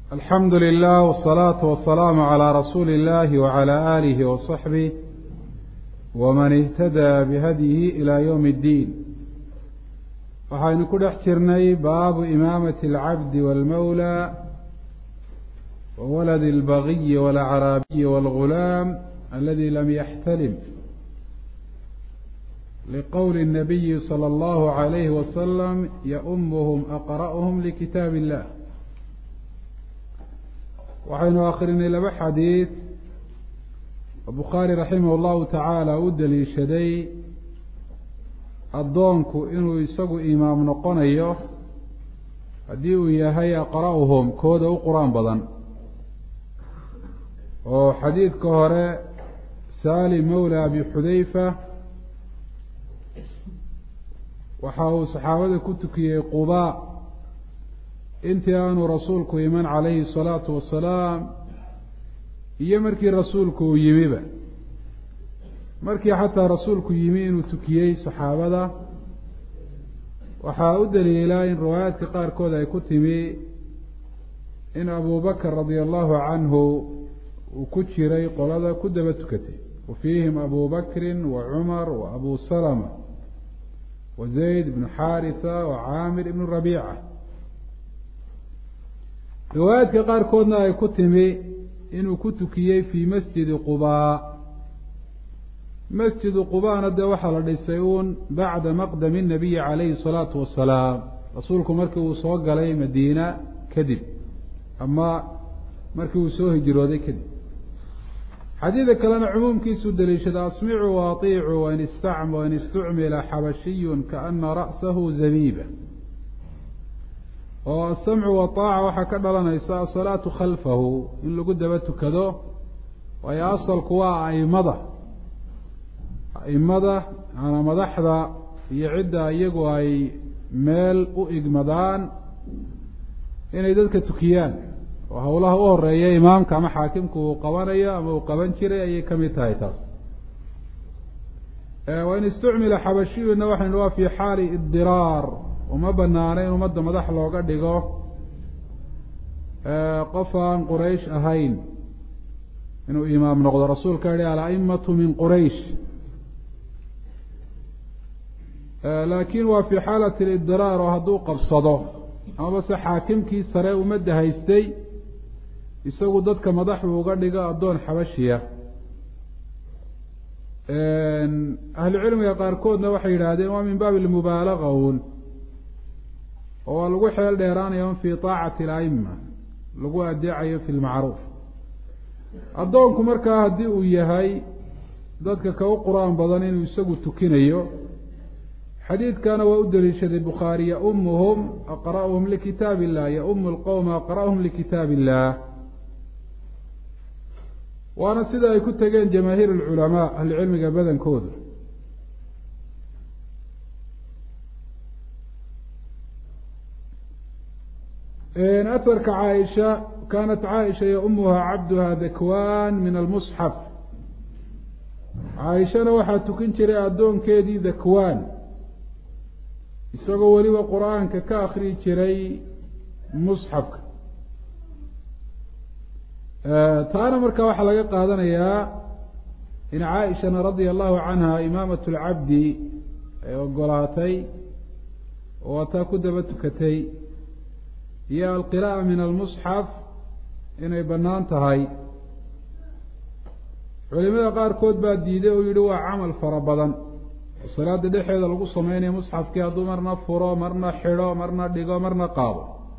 alxamdu lilah wsalaatu wasalaamu calaa rasuuli illahi wacalaa aalihi wasaxbih waman ihtadaa bihadyihi ilaa yowmi اddiin waxaynu ku dhex jirnay baabu imaamati alcabdi wاlmawla wawaladi اlbagiyi wاlacraabiyi wاlgulaam aladi lam yaxtalim liqowli الnabiyi salى اllahu عalayhi wasalam yaumuhum aqra'uhum likitaab illah waxaynu akrinay laba xadiid oo bukhaari raximah اllahu tacaala u daliishaday addoonku inuu isagu imaam noqonayo haddii uu yahay aqra'uhum kooda u qur-aan badan oo xadiidka hore saali mawla abi xudayfa waxa uu saxaabada ku tukiyey qubaa intii aanu rasuulku iman calayhi الsalaatu wasalaam iyo markii rasuulku uu yimiba markii xataa rasuulku yimi inuu tukiyey saxaabada waxaa u daliilaa in riwaayaadka qaarkood ay ku timi in abu bakr radia allahu canhu uu ku jiray qolada ku daba tukatay wa fiihim abu bakri wa cumar wa abu salama wa zayd ibnu xaarisa wa caamir ibnu rabiica riwaayaadka qaarkoodna ay ku timi inuu ku tukiyey fii masjidi qubaa masjidu qubaana dee waxaa la dhisay uun bacda maqdami nabiyi calayhi salaatu wasalaam rasuulku markii uu soo galay madiina kadib ama markii uu soo hijrooday kadib xadiida kalena cumuumkiisuu daliishada asmicuu waaطiicuu wain istacm wain istucmila xabashiyun kaana ra'sahu zabiiba oo asamcu waaaca waxaa ka dhalanaysa asalaatu khalfahu in lagu daba tukado waayo asalku waa aimada aimada maanaa madaxda iyo cidda iyagu ay meel u igmadaan inay dadka tukiyaan oo howlaha u horeeya imaamka ama xaakimku uu qabanayo ama uu qaban jiray ayay ka mid tahay taas wain istucmila xabashiyuna waxaynu waa fi xaali idiraar uma banaana in ummadda madax looga dhigo qof aan quraysh ahayn inuu imaam noqdo rasuulka yihi alaimatu min quraysh laakin waa fi xaalati lidiraar oo hadduu qabsado amaba se xaakimkii sare ummadda haystay isagu dadka madaxu uga dhigo addoon xabashiya ahlu cilmiga qaarkoodna waxay yidhaahdeen waa min baabi lmubaalaga un oo waa lagu xeel dheeraanayo un fii taacati alaima lagu adeecayo fi lmacruuf addoonku markaa haddii uu yahay dadka ka u qur-aan badan inuu isagu tukinayo xadiidkana waa u daliishaday bukhaari yaumuhum aqra'uhum likitaab illah yaumu lqowma aqra'uhum likitaab illah waana sida ay ku tegeen jamaahiir alculamaa ahlucilmiga badankoodu aharka caaisha kaanat caaisha yaumuha cabduha dakwan min almusxaf caaishana waxaa tukin jiray addoonkeedii dakwaan isagoo weliba qur-aanka ka akriyi jiray musxafka taana marka waxaa laga qaadanayaa in caaishana radia allahu canha imaamat lcabdi ay ogolaatay oo ataa ku daba tukatay iyo alqira'a min almusxaf inay bannaan tahay culimada qaarkood baa diiday oo yihi waa camal fara badan oo salaada dhexeeda lagu sameynaya musxafkii hadduu marna furo marna xidho marna dhigo marna qaado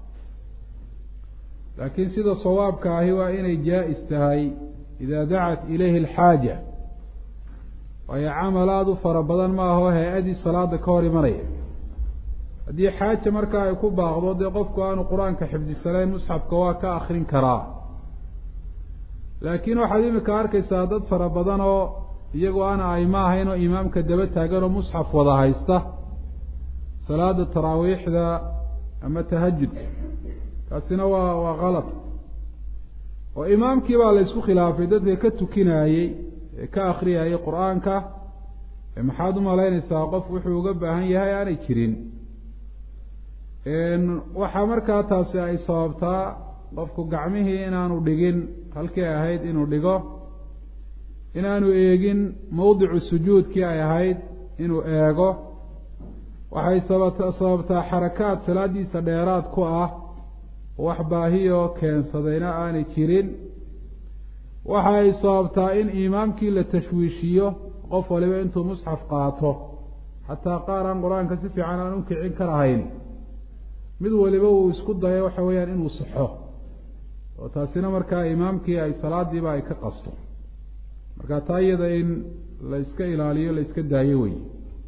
laakiin sida sawaabka ahi waa inay jaa-is tahay idaa dacat ilayhi alxaaja waayo camal aada u fara badan ma aho hay-adii salaada ka hor imanaya haddii xaaja markaa ay ku baaqdo dee qofku aanu qur-aanka xifdisanayn musxafka waa ka akrin karaa laakiin waxaad imika arkaysaa dad fara badan oo iyagoo aan aima ahayn oo imaamka daba taagan oo musxaf wada haysta salaada taraawiixda ama tahajudka taasina waa waa kalad oo imaamkii baa la ysku khilaafay dadka ka tukinayey ee ka akriyayay qur-aanka maxaad umalaynaysaa qof wuxuu uga baahan yahay aanay jirin waxaa markaa taasi ay sababtaa qofku gacmihii inaanu dhigin halkii ahayd inuu dhigo inaanu eegin mowdicu sujuudkii ay ahayd inuu eego waxay sabata sababtaa xarakaad salaadiisa dheeraad ku ah wax baahiyoo keensadayna aanay jirin waxa ay sababtaa in imaamkii la tashwiishiyo qof waliba intuu musxaf qaato xataa qaar aan qur-aanka si fiican aan u kicin karahayn mid waliba uu isku dayo waxa weeyaan inuu saxo oo taasina markaa imaamkii ay salaadiiba ay ka qasto marka taa iyada in la iska ilaaliyo la iska daayo wey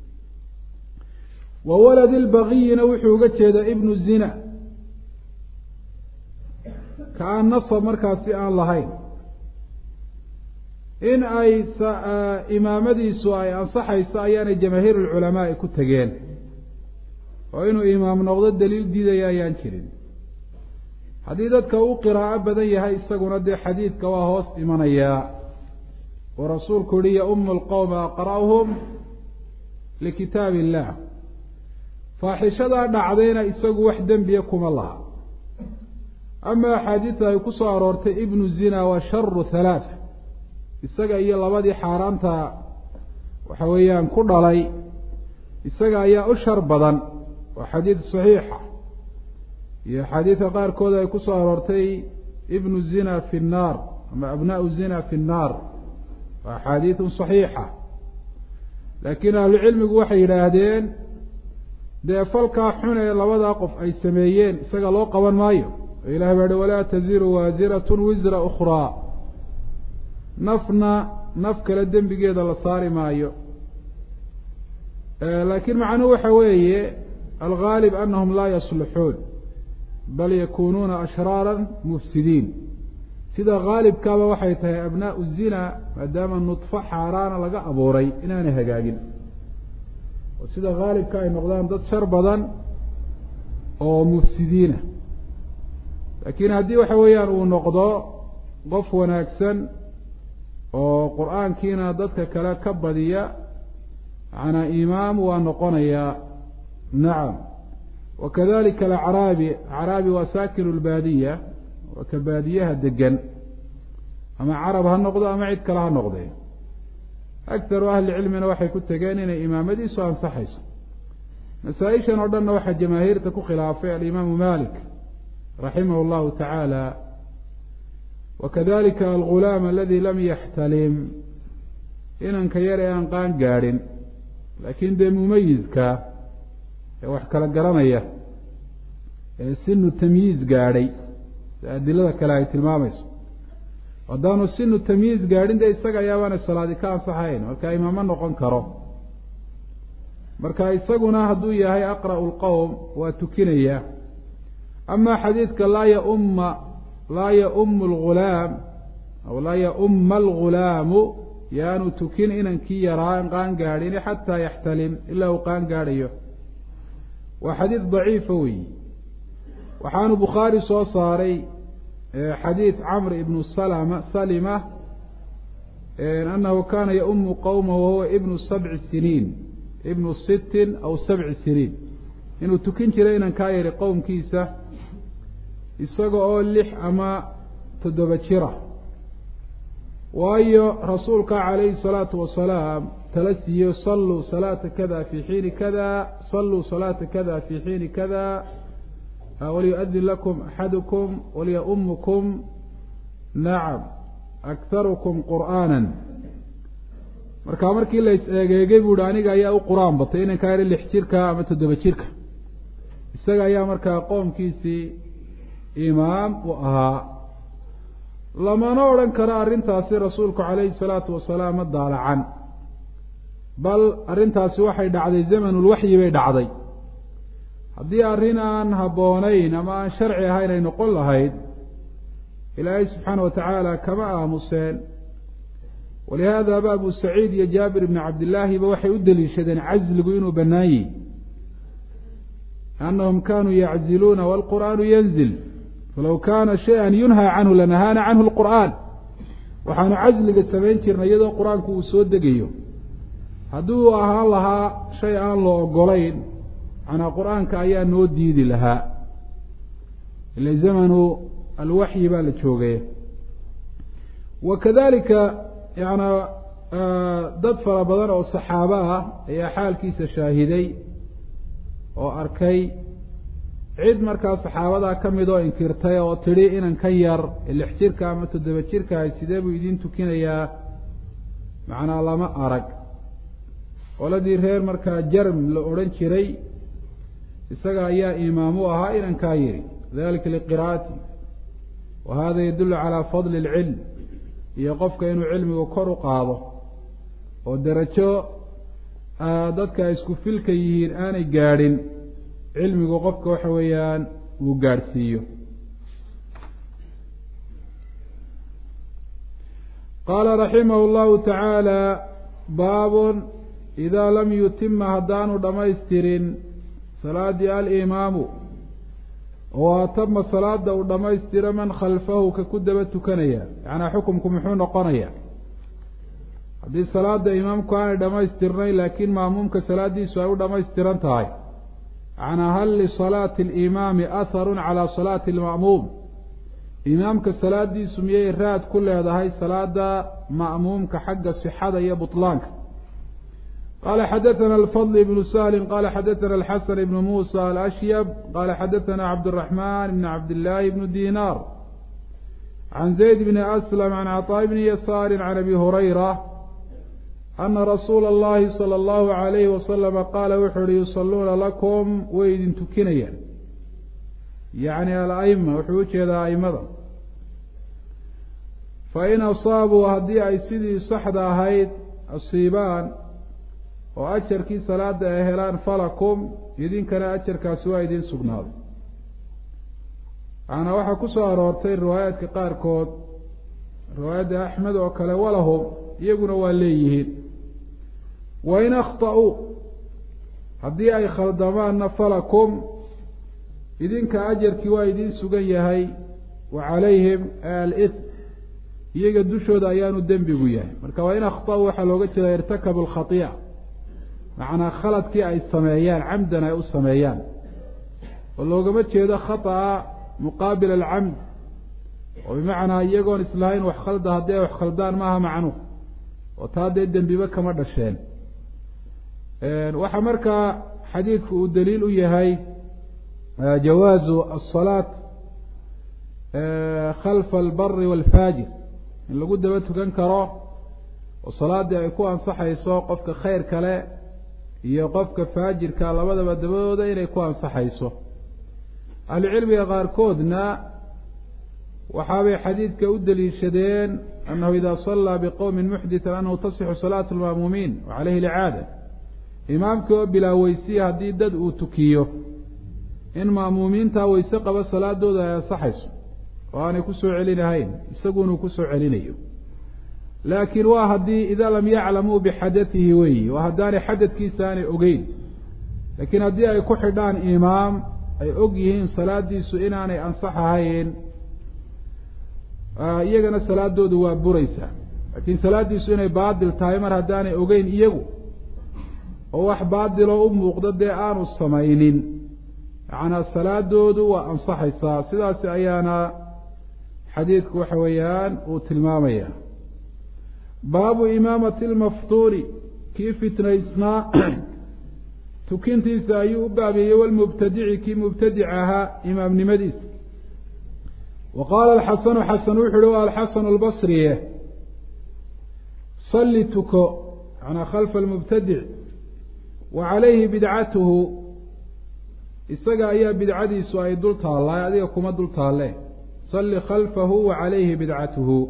wa waladi lbaqiyina wuxuu uga jeedaa ibnu zina ka aan nasab markaasi aan lahayn in ay imaamadiisu ay ansaxayso ayaanay jamaahiir lculamaai ku tegeen oo inuu imaam noqdo daliil diidaya ayaan jirin haddii dadka uu qiraa'o badan yahay isaguna dee xadiidka waa hoos imanayaa oo rasuulku yihi yaumu lqowma aqra'uhum likitaab illah faaxishadaa dhacdayna isagu wax dembiya kuma laha ama axaadiida ay ku soo aroortay ibnu zina waa sharu halaatha isaga iyo labadii xaaraanta waxa weeyaan ku dhalay isaga ayaa u shar badan waa xadiid saxiixa iyo axaadiidka qaarkood ay ku soo aroortay ibnu zina fi nnaar ama abnaau zina fi nnaar waa axaadiidun saxiixa laakiin ahlucilmigu waxay yidhaahdeen dee falkaa xun ee labadaa qof ay sameeyeen isaga loo qaban maayo oo ilahi baa hi walaa taziru waasiratun wisra ukhraa nafna naf kale dembigeeda la saari maayo laakiin macnuhu waxa weeye algaalib anahum laa yasluxuun bal yakunuuna ashraara mufsidiin sida haalibkaaba waxay tahay abnaau zina maadaama nudfo xaaraana laga abuuray inaanay hagaagin oo sida haalibka ay noqdaan dad shar badan oo mufsidiina laakiin haddii waxa weeyaan uu noqdo qof wanaagsan oo qur-aankiina dadka kale ka badiya macnaa imaam waa noqonayaa nacam wakadalika alacraabi acraabi waa saakinu lbaadiya waa ka baadiyaha degan ama carab ha noqdo ama cid kale ha noqdee aktaru ahli cilmina waxay ku tegeen inay imaamadiisu ansaxayso masaa-ishan oo dhanna waxaa jamaahiirta ku khilaafay alimaamu malik raximah llahu tacaala wakadalika algulaam aladi lam yaxtalim inanka yar ee aan qaan gaadhin laakiin dee mumayizka ee wax kala garanaya ee sinu tamyiiz gaadhay si adilada kale ay tilmaamayso haddaanu sinu tamyiiz gaadhin dee isaga ayaabaana salaadi ka ansaxayn marka imaamo noqon karo marka isaguna hadduu yahay aqra'u lqowm waa tukinaya ama xadiidka laa yaumma laa yaumu algulaam aw laa yauma algulaamu yaanu tukin inankii yaraa qaan gaadhin xataa yaxtalim ilaa uu qaan gaadhayo waa xadiid daciifa weyi waxaanu bukhaari soo saaray xadiid camr ibnu salama salima anahu kana yaumu qowma wahuwa ibnu sabci siniin ibnu sittin aw sabci siniin inuu tukin jiray inankaa yari qowmkiisa isaga oo lix ama toddoba jira waayo rasuulka calayhi salaatu wasalaam tala siiyo salluu salaata kada fi xiini kada salluu salaata kada fi xiini kada walyu-adin lakum axadukum walya-umukum nacam akharukum qur'aana marka markii la is eegeegay bu uhi aniga ayaa u qur-aan batay inankaa yari lix jirka ama toddoba jirka isaga ayaa markaa qoomkiisii imaam u ahaa lamana odhan karo arrintaasi rasuulku calayhi salaatu wasalaam ma daalacan bal arrintaasi waxay dhacday zamanulwaxyi bay dhacday haddii arrin aan habboonayn ama aan sharci ahayn ay noqon lahayd ilaahay subxaana wa tacaala kama aamuseen walihaadaba abu saciid iyo jaabir ibni cabdillaahiba waxay u deliishadeen casligu inuu bannaan yihi anahum kanuu yacziluuna waalqur'aanu yanzil falow kaana shay-an yunhaa canhu lanahaana canhu lqur'aan waxaanu casliga samayn jirnay iyadoo qur-aanku uu soo degayo haddii uu ahaan lahaa shay aan la ogolayn macnaa qur-aanka ayaa noo diidi lahaa ila zamanu alwaxyi baa la joogaya wa kadalika yana dad fara badan oo saxaabo ah ayaa xaalkiisa shaahiday oo arkay cid markaa saxaabadaa ka mid oo inkirtay oo tidhi inan ka yar lix jirka ama toddoba jirkahay sidee buu idiin tukinayaa macnaa lama arag qoladii reer markaa jarm la odhan jiray isaga ayaa imaam u ahaa inankaa yidhi dalika liqiraa'ati wa hada yadullu calaa fadli alcilm iyo qofka inuu cilmigu kor u qaado oo derajo dadka isku filka yihiin aanay gaadhin cilmigu qofka waxa weeyaan uu gaadhsiiyo qaala raximah llahu tacaala baabun idaa lam yutima haddaanu dhammaystirin salaaddii alimaamu oo atama salaada uu dhammaystiro man khalfahu ka ku daba tukanaya yacnaa xukumku muxuu noqonaya haddii salaada imaamku aanay dhammaystirnayn laakiin maamuumka salaaddiisu ay u dhammaystiran tahay macnaa hal lisalaati alimaami atharun calaa salaati alma'muum imaamka salaadiisu miyay raad ku leedahay salaada ma'muumka xagga sixada iyo butlaanka qala xadaثna alfضل بن sهل qala xadaثna الxasن بن muسى الأشyب qala xadaثna cabdالرحمن بن cabdاللahi بن dinar عan زayd بn أسلم عan cطاء بn yasاr عan أbي هurayرة أna rasuula الlahi slى الlه عaليهi وasلم qaala wuxuu uhi yusaluuna lakum way idin tukinayaan yaعni alأma wuxuu ujeedaa aimada fain asaabuu haddii ay sidii saxda ahayd asiibaan oo ajarkii salaada ay helaan falakum idinkana ajarkaasi waa idiin sugnaaday macnaa waxaa ku soo aroortay riwaayaadka qaarkood riwaayadda axmed oo kale walahum iyaguna waa leeyihiin wain akhta'uu haddii ay khaldamaanna falakum idinka ajarkii waa idiin sugan yahay wa calayhim alith iyaga dushooda ayaanu dembigu yahay marka wain akhta'uu waxaa looga jeeda irtakabu alkhai'a macnaa khaladkii ay sameeyaan camdan ay u sameeyaan oo loogama jeedo khata'a muqaabil alcamd oo bimacnaa iyagoon islahayn wax khalda haddii ay wax khaldaan maaha macnuh oo taa dee dembiba kama dhasheen waxaa markaa xadiidku uu daliil u yahay jawaazu asalaat khalfa albari waalfaajir in lagu daba tukan karo oo salaaddii ay ku ansaxayso qofka khayr kale iyo qofka faajirka labadaba dabadooda inay ku ansaxayso ahlucilmiga qaarkoodna waxaabay xadiidka u daliishadeen annahu ida sallaa biqowmin muxditan annahu tasixu salaatu lma'muumiin wa caleyhi licaada imaamkii oo bilaa weysiya haddii dad uu tukiyo in ma'muumiintaa weyse qaba salaadooda ay ansaxayso oo aanay kusoo celinahayn isagunuu kusoo celinayo laakiin waa haddii idaa lam yaclamuu bixadatihi weeyi waa haddaanay xadadkiisa aanay ogeyn laakiin haddii ay ku xidhaan imaam ay og yihiin salaadiisu inaanay ansax ahayn iyagana salaadoodu waa buraysaa laakiin salaaddiisu inay baadil tahay mar haddaanay ogeyn iyagu oo wax baadiloo u muuqdo dee aanu samaynin macnaa salaadoodu waa ansaxaysaa sidaas ayaana xadiidku waxa weeyaan uu tilmaamaya baabu imaamati lmaftuuni kii fitnaysnaa tukintiisa ayuu u baabeeyey walmubtadici kii mubtadic ahaa imaamnimadiisa wa qaala alxasanu xasan wuxu uhi waa alxasanu albasriye salli tuko manaa khalfa almubtadic wa calayhi bidcatuhu isaga ayaa bidcadiisu ay dul taallaa adiga kuma dul taalle salli khalfahu wa calayhi bidcatuhu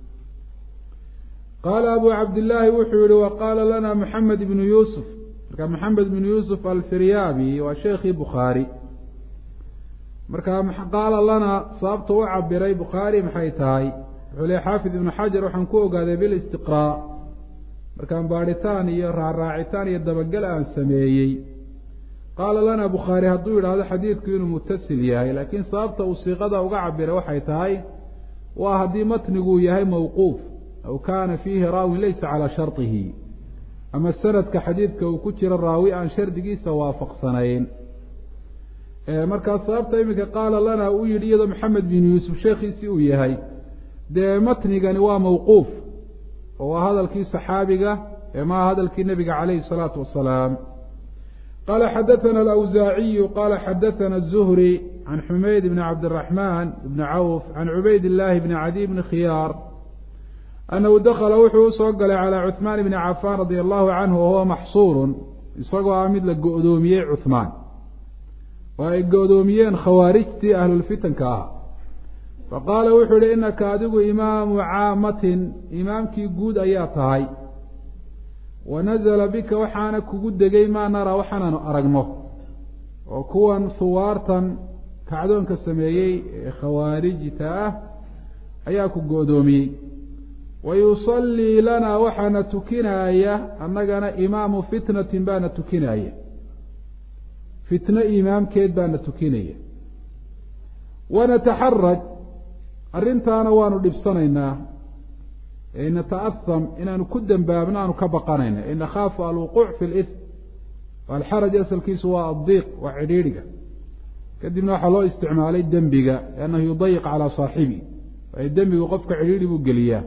qaala abu cabdillaahi wuxuu yihi wa qaala lana moxamed ibnu yuusuf marka moxamed ibnu yuusuf alfiryaabi waa sheekhii bukhaari marka qaala lana sababta u cabiray bukhaari maxay tahay wuxuu leey xaafid ibnu xajar waxaan ku ogaaday bilistiqraa markaan baadhitaan iyo raaraacitaan iyo dabagal aan sameeyey qaala lana bukhaari hadduu yidhaahdo xadiidku inuu mutasil yahay laakiin sababta uu siiqada uga cabiray waxay tahay waa haddii matniguu yahay mawquuf aw kaana fiihi raawin laysa calaa shardihi ama sanadka xadiidka uu ku jiro raawi aan shardigiisa waafaqsanayn markaa sababta iminka qaala lana uu yidhi iyadoo maxamed bin yuusuf sheekhiisii uu yahay dee matnigani waa mawquuf oo waa hadalkii saxaabiga ee maha hadalkii nebiga calayhi الsalaatu wasalaam qala xadaثana alawsaaciyu qala xadaثana الzuhri can xumayd bni cabdiraxman bni cawf can cubayd illaahi bni cadiy bni khiyaar annahu dakala wuxuu usoo galay calaa cuثmaan bni cafaan radia allahu canhu wahuwa maxsuurun isagoo ah mid la go-doomiyey cuثmaan oo ay go-doomiyeen khawaarijtii ahlulfitanka ah faqaala wuxuu yihi inaka adigu imaamu caamatin imaamkii guud ayaa tahay wanazla bika waxaana kugu degay maa naraa waxaanaanu aragno oo kuwan huwaartan kacdoonka sameeyey ee khawaarijta ah ayaa ku go-doomiyey wa yusallii lanaa waxaana tukinaaya annagana imaamu fitnatin baana tukinaya fitno imaamkeed baana tukinaya wanataxaraj arrintaana waanu dhibsanaynaa nata'aham inaanu ku dembaabno aanu ka baqanayna in nakhaafu alwuquuc fi lism alxaraj asalkiisu waa addiiq waa cidhiidhiga kadibna waxaa loo isticmaalay dembiga liannahu yudayiq calaa saaxibi waayo dembigu qofka cidhiidhi buu geliyaa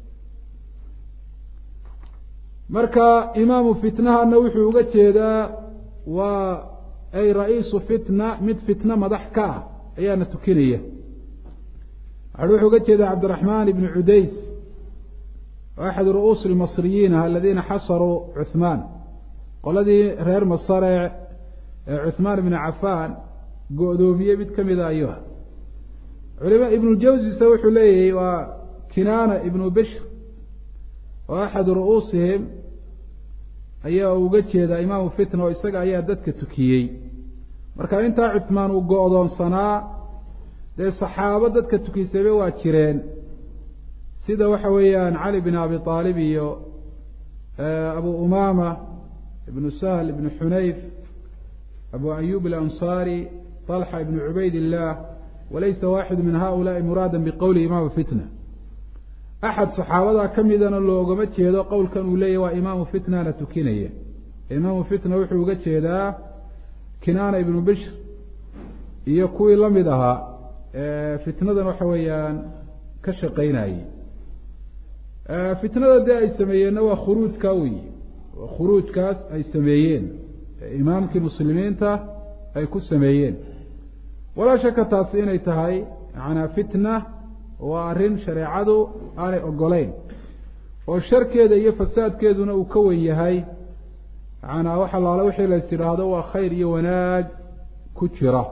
marka imaamu fitnahana wuxuu uga jeedaa waa ay ra-iisu fitna mid fitna madax ka ah ayaana tukinaya wuxuu uga jeedaa cabdiraxmaan ibni cudays axad ru'uusi lmasriyiin aladiina xasaruu cuثmaan qoladii reer masare ee cuثmaan ibni cafaan go-doomiyey mid ka mida ayuha culima ibnu jawsise wuxuu leeyahay waa kinaana ibnu bishr oo axad ru'uusihim ayaa uga jeedaa imaamu fitna oo isaga ayaa dadka tukiyey marka intaa cuثmaan uu go-doonsanaa dee saxaabo dadka tukisayba waa jireen sida waxa weeyaan cali bin abi aalib iyo abu umama ibnu sahl ibnu xunayf abu ayub alanصari طalxa ibnu cubayd illah walaysa waaxidu min haulaai muraada biqowli imaamu fitna axad saxaabadaa ka midana loogama jeedo qowlkan uu leeyahy waa imaamu fitnana tukinaya imaamu fitna wuxuu uga jeedaa kinaana ibnu bishr iyo kuwii la mid ahaa fitnadan waxa weeyaan ka shaqaynayey fitnada dee ay sameeyeenna waa khuruujka wey waa khuruujkaas ay sameeyeen imaamkii muslimiinta ay ku sameeyeen walaa shaka taasi inay tahay macanaa fitna waa arrin shareecadu aanay ogolayn oo sharkeeda iyo fasaadkeeduna uu ka wen yahay macanaa wax allaale wixii lays yidhaahdo waa khayr iyo wanaag ku jira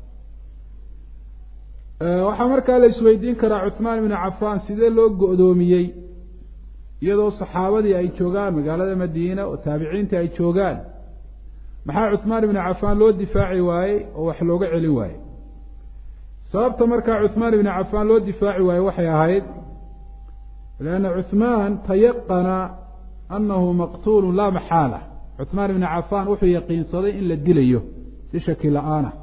waxaa markaa la isweydiin karaa cuثmaan ibnu cafaan sidee loo go-doomiyey iyadoo saxaabadii ay joogaan magaalada madiina oo taabiciintii ay joogaan maxaa cuثmaan ibnu cafaan loo difaaci waayey oo wax looga celin waayey sababta markaa cuثmaan ibnu cafaan loo difaaci waayey waxay ahayd lanna cuثmaan tayaqana anahu maqtuulu laa maxaala cuثmaan ibnu cafaan wuxuu yaqiinsaday in la dilayo si shaki la-aana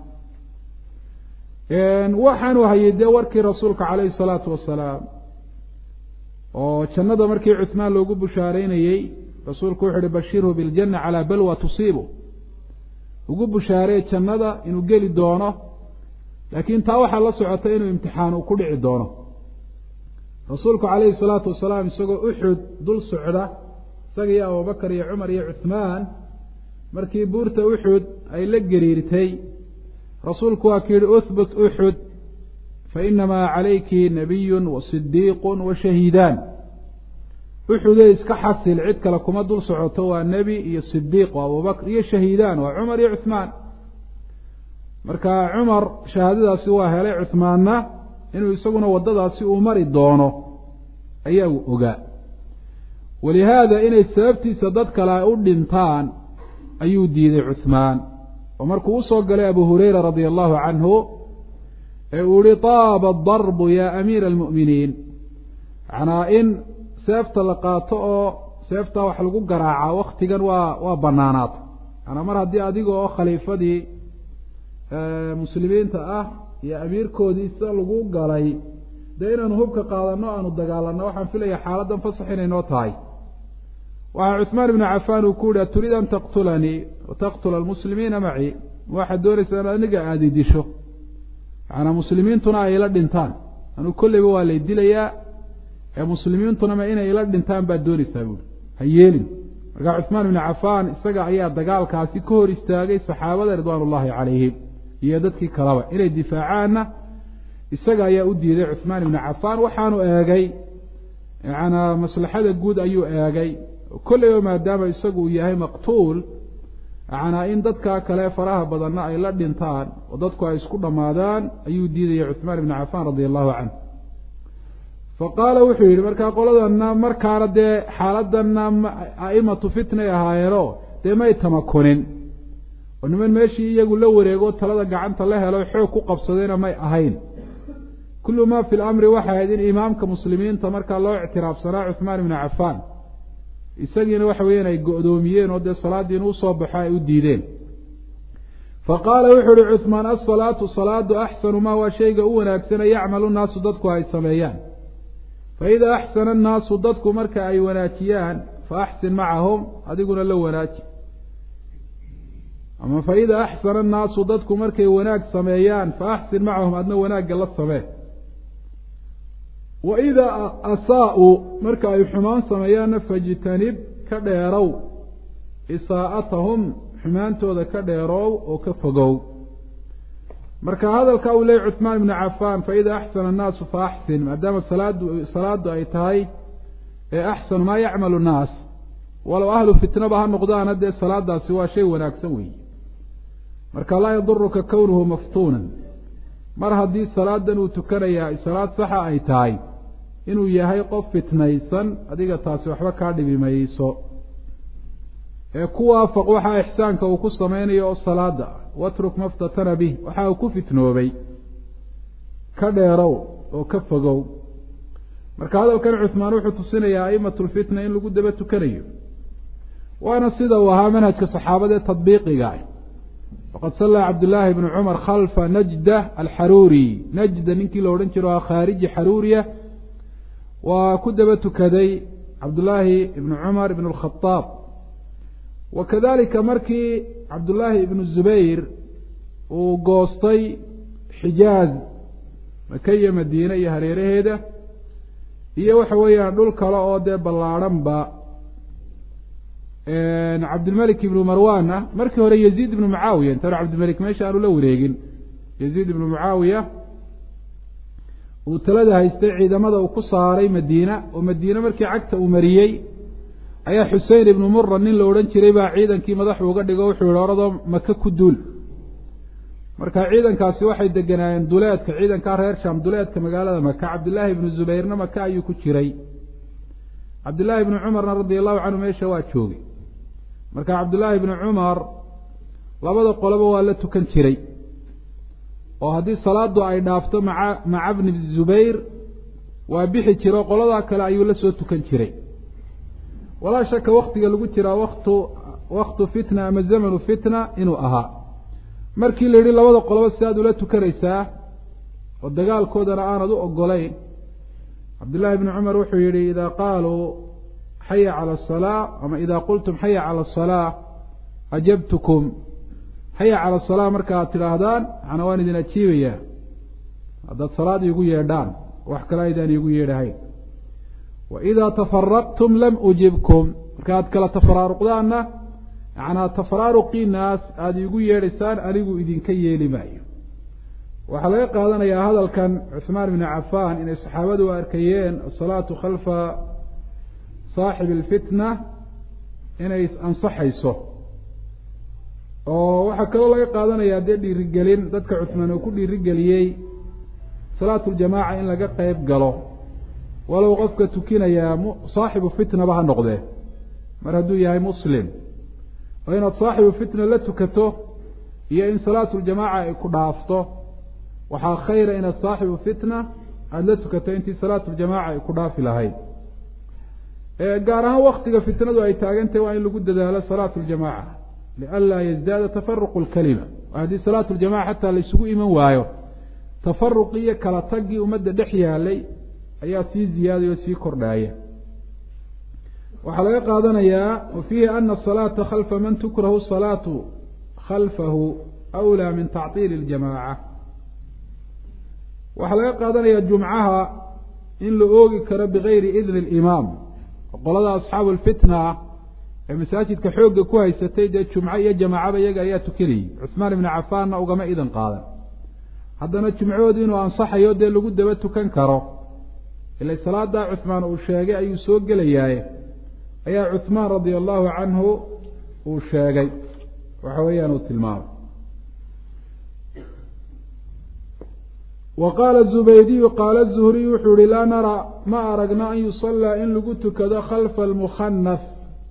waxaanu hayay dee warkii rasuulka calayhi salaatu wasalaam oo jannada markii cuثmaan loogu bushaareynayey rasuulku wuxu uhi bashirhu biاljana calaa balwa tusiibu ugu bushaaree jannada inuu geli doono laakiin taa waxaa la socota inuu imtixaan uu ku dhici doono rasuulku calayhi salaatu wasalaam isagoo uxud dul socda isaga iyo abubakar iyo cumar iyo cuثmaan markii buurta uxud ay la gariirtay rasuulku waa ku yihi uhbut uxud fainamaa calayki nabiyu wasidiiqu washahiidaan uxudee iska xasil cid kale kuma dul socoto waa nebi iyo sidiiq waa abubakr iyo shahiidaan waa cumar iyo cuثmaan marka cumar shahaadadaasi waa helay cuثmaanna inuu isaguna waddadaasi uu mari doono ayaa uu ogaa walihaada inay sababtiisa dad kale ay u dhintaan ayuu diiday cuثmaan oo markuu usoo galay abu hurayra radia allahu canhu ee uu yihi taaba darbu ya amiira almu'miniin macnaa in seefta la qaato oo seeftaa wax lagu garaaca waktigan waa waa banaanaata maanaa mar haddii adiga oo khaliifadii muslimiinta ah iyo amiirkoodii sida lagu galay dee inaanu hubka qaadano aanu dagaalanno waxaan filaya xaaladdan fasax inay noo tahay waxaa cuثmaan ibnu cafaan uu ku yihi aturiid an taqtulanii wataqtula almuslimiina macii waxaad doonaysaa in aniga aada idisho macanaa muslimiintuna ay ila dhintaan anuu kolleyba waa lay dilayaa ee muslimiintunama inay ila dhintaan baad doonaysaa buuri ha yeelin markaa cuثmaan ibnu cafaan isaga ayaa dagaalkaasi ka hor istaagay saxaabada ridwaan ullahi calayhim iyo dadkii kaleba inay difaacaanna isaga ayaa u diiday cuثmaan ibnu cafaan waxaanu eegay macanaa maslaxada guud ayuu eegay kolleyba maadaama isagu uu yahay maqtuul macanaa in dadka kale faraha badanna ay la dhintaan oo dadku ay isku dhammaadaan ayuu diidaya cuثmaan ibnu cafaan radia allahu canh faqaala wuxuu yidhi markaa qoladana markaana dee xaaladana a'imatu fitnay ahaayeeno dee may tamakunin oo niman meeshii iyagu la wareego talada gacanta la helo xoog ku qabsadayna may ahayn kullu ma fi lamri waxay ahayd in imaamka muslimiinta markaa loo ictiraafsanaa cuثmaan ibnu cafaan isagiina waxa weeyaan ay go-doomiyeen oo dee salaaddii inuu soo baxo ay u diideen faqaala wuxuu uhi cuثmaan asalaatu salaadu axsanu ma waa shayga u wanaagsana yacmalu naasu dadku ay sameeyaan faida axsana annaasu dadku marka ay wanaajiyaan faaxsin macahum adiguna la wanaaji ama faida axsana annaasu dadku markay wanaag sameeyaan faaxsin macahum adna wanaagga la samee wa idaa asaa-uu marka ay xumaan sameeyaanna fajtanib ka dheerow isaa'atahum xumaantooda ka dheeroow oo ka fogow marka hadalka uu leeyay cuثmaan ibnu cafaan faida axsana annaasu faaxsin maadaama salaadu salaadu ay tahay ee axsanu maa yacmalu nnaas walow ahlu fitnaba ha noqdaana dee salaadaasi waa shay wanaagsan weeye marka laa yaduruka kownuhu maftuunan mar haddii salaadan uu tukanayaa salaad saxa ay tahay inuu yahay qof fitnaysan adiga taasi waxba kaa dhibi mayso ee ku waafaq waxaa ixsaanka uu ku samaynayo oo salaada ah watruk maftatana bih waxa uu ku fitnoobay ka dheerow oo ka fogow marka hadalkan cuثmaan wuxuu tusinayaa a'imat lfitna in lagu daba tukanayo waana sida uu ahaa manhajka saxaabadee tadbiiqiga ah waqad sallaa cabdullaahi bnu cumar khalfa najda alxaruuri najda ninkii la odhan jiro khaariji xaruuriya waa ku daba tukaday cabdullaahi ibnu cumar ibn اlkhadaab wa kadalika markii cabdullaahi ibnu zubayr uu goostay xijaaz maka iyo madiine iyo hareeraheeda iyo waxa weeyaan dhul kale oo dee ballaadhanba cabdilmalik ibnu marwan ah markii hore yaziid ibnu mucaawiya intaanu cabdilmalik meesha aanu la wareegin yaziid ibnu mucaawiya uu talada haystay ciidamada uu ku saaray madiina oo madiine markii cagta uu mariyey ayaa xusein ibnu mura nin la odhan jiray baa ciidankii madaxu uga dhigo wuxuu yihi oradoo maka ku duul marka ciidankaasi waxay deganaayeen duleedka ciidankaa reer sham duleedka magaalada maka cabdillaahi ibnu zubayrna maka ayuu ku jiray cabdillaahi ibnu cumarna radia allahu canhu meesha waa joogay marka cabdullaahi ibnu cumar labada qoloba waa la tukan jiray oo haddii salaadu ay dhaafto maca maca bni zubayr waa bixi jiro qoladaa kale ayuu la soo tukan jiray walaa shaka waktiga lagu jiraa waktu waktu fitna ama zamanu fitna inuu ahaa markii la yidhi labada qoloba si aad ula tukanaysaa oo dagaalkoodana aanad u ogolayn cabdullaahi ibni cumar wuxuu yihi idaa qaaluu xaya cala asalaa ama idaa qultum xaya cala asalaa ajabtukum xaya cala asalaa marka aad tidhaahdaan macnaa waan idin ajiibayaa haddaad salaad iigu yeedhaan wax kale aydaan iigu yeedhahayn wa idaa tafaraqtum lam ujibkum marka aad kala tafaraaruqdaanna macnaa tafaraaruqiinaas aada iigu yeedhaysaan anigu idinka yeeli maayo waxaa laga qaadanayaa hadalkan cuثmaan ibni cafaan inay saxaabadu arkayeen asalaatu khalfa saaxibi اlfitna inay ansaxayso oo waxaa kaloo laga qaadanayaa dee dhiirigelin dadka cuثmaan uu ku dhiirigeliyey salaatu ljamaaca in laga qeyb galo walow qofka tukinayaa saaxibu fitnaba ha noqdee mar hadduu yahay muslim oo inaad saaxibu fitna la tukato iyo in salaatu ljamaaca ay ku dhaafto waxaa khayra inaad saaxibu fitna aada la tukato intii salaatu ljamaaca ay ku dhaafi lahayd gaar ahaan waktiga fitnadu ay taagantahy waa in lagu dadaalo salaatu ljamaaca lianlaa yazdaada tafaruqu lkalima haddii salaatu ljamaca xataa la isugu iman waayo tafaruqii iyo kala taggii ummadda dhex yaalay ayaa sii ziyaadaya oo sii kordhaaya waxaa laga qaadanayaa wa fiihi ana asalaata khalfa man tukrahu salaatu khalfahu awlaa min tactiili اljamaaca waxaa laga qaadanayaa jumcaha in la oogi karo bigayri idni اlimaam qolada asxaabu lfitna ee masaajidka xoogga ku haysatay dee jumco iyo jamaacaba iyaga ayaa tukanayay cuثmaan ibnu cafaanna ugama idan qaadan haddana jumcahoodu inuu ansaxayo dee lagu daba tukan karo ila salaadaa cuثmaan uu sheegay ayuu soo gelayaaye ayaa cuثmaan radia allahu canhu uu sheegay waxa weeyaan uu tilmaamay wa qaala zubaydiyu qaala zuhriy wuxuu yihi laa nara ma aragno an yusallaa in lagu tukado khalfa almukhanaf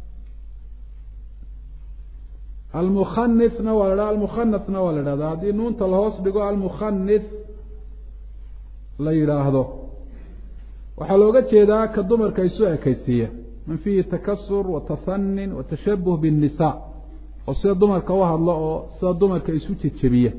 almukhanifna waa la dhaha almukhanafna waa la dhahdaa haddii nuunta lahoos dhigo almukhanif la yidhaahdo waxaa looga jeedaa ka dumarka isu ekaysiiya man fiihi takasur wa tahanin wa tashabuh biاnnisaa oo sida dumarka u hadlo oo sida dumarka isu jejebiya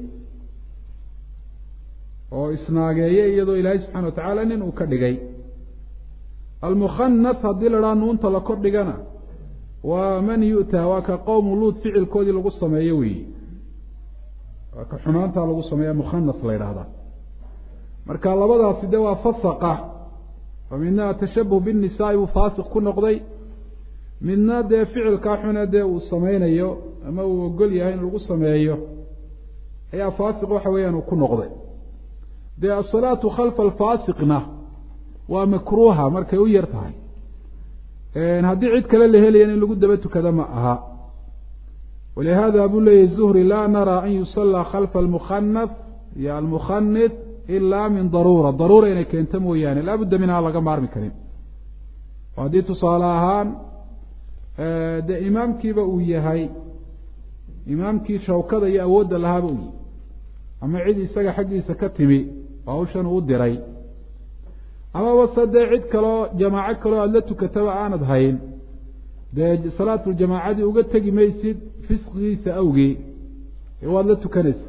oo isnaageeya iyadoo ilaahay subxana wa tacaala nin uu ka dhigay almukhanaf haddii la dhaha nuunta la kor dhigana waa man yu'taa waa ka qowmu luud ficilkoodii lagu sameeyo weyi waa ka xumaantaa lagu sameeya mukhanaf la yidhaahdaa marka labadaasi de waa fasaqa oo midna tashabuh binnisaai buu faasiq ku noqday midna dee ficilkaa xune dee uu sameynayo ama uu ogol yahay in lagu sameeyo ayaa faasiq waxa weeyaan uu ku noqday dee asalaatu khalfa alfaasiqna waa makruuha markay u yar tahay haddii cid kale la helayan in lagu daba tukada ma aha walihada buu leeyahy zuhri laa naraa an yusallaa khalfa almukhanaf iyo almukhanif ilaa min daruura daruura inay keento mooyaane laabudda minhaa laga maarmi karin oo haddii tusaale ahaan dee imaamkiiba uu yahay imaamkii shawkada iyo awoodda lahaaba uu yihi ama cid isaga xaggiisa ka timi oo hawshan uu diray amaba se dee cid kaloo jamaaco kaloo aada la tukataba aanad hayn dee salaatuljamaacadii uga tegi maysid fisqigiisa awgii waad la tukanaysa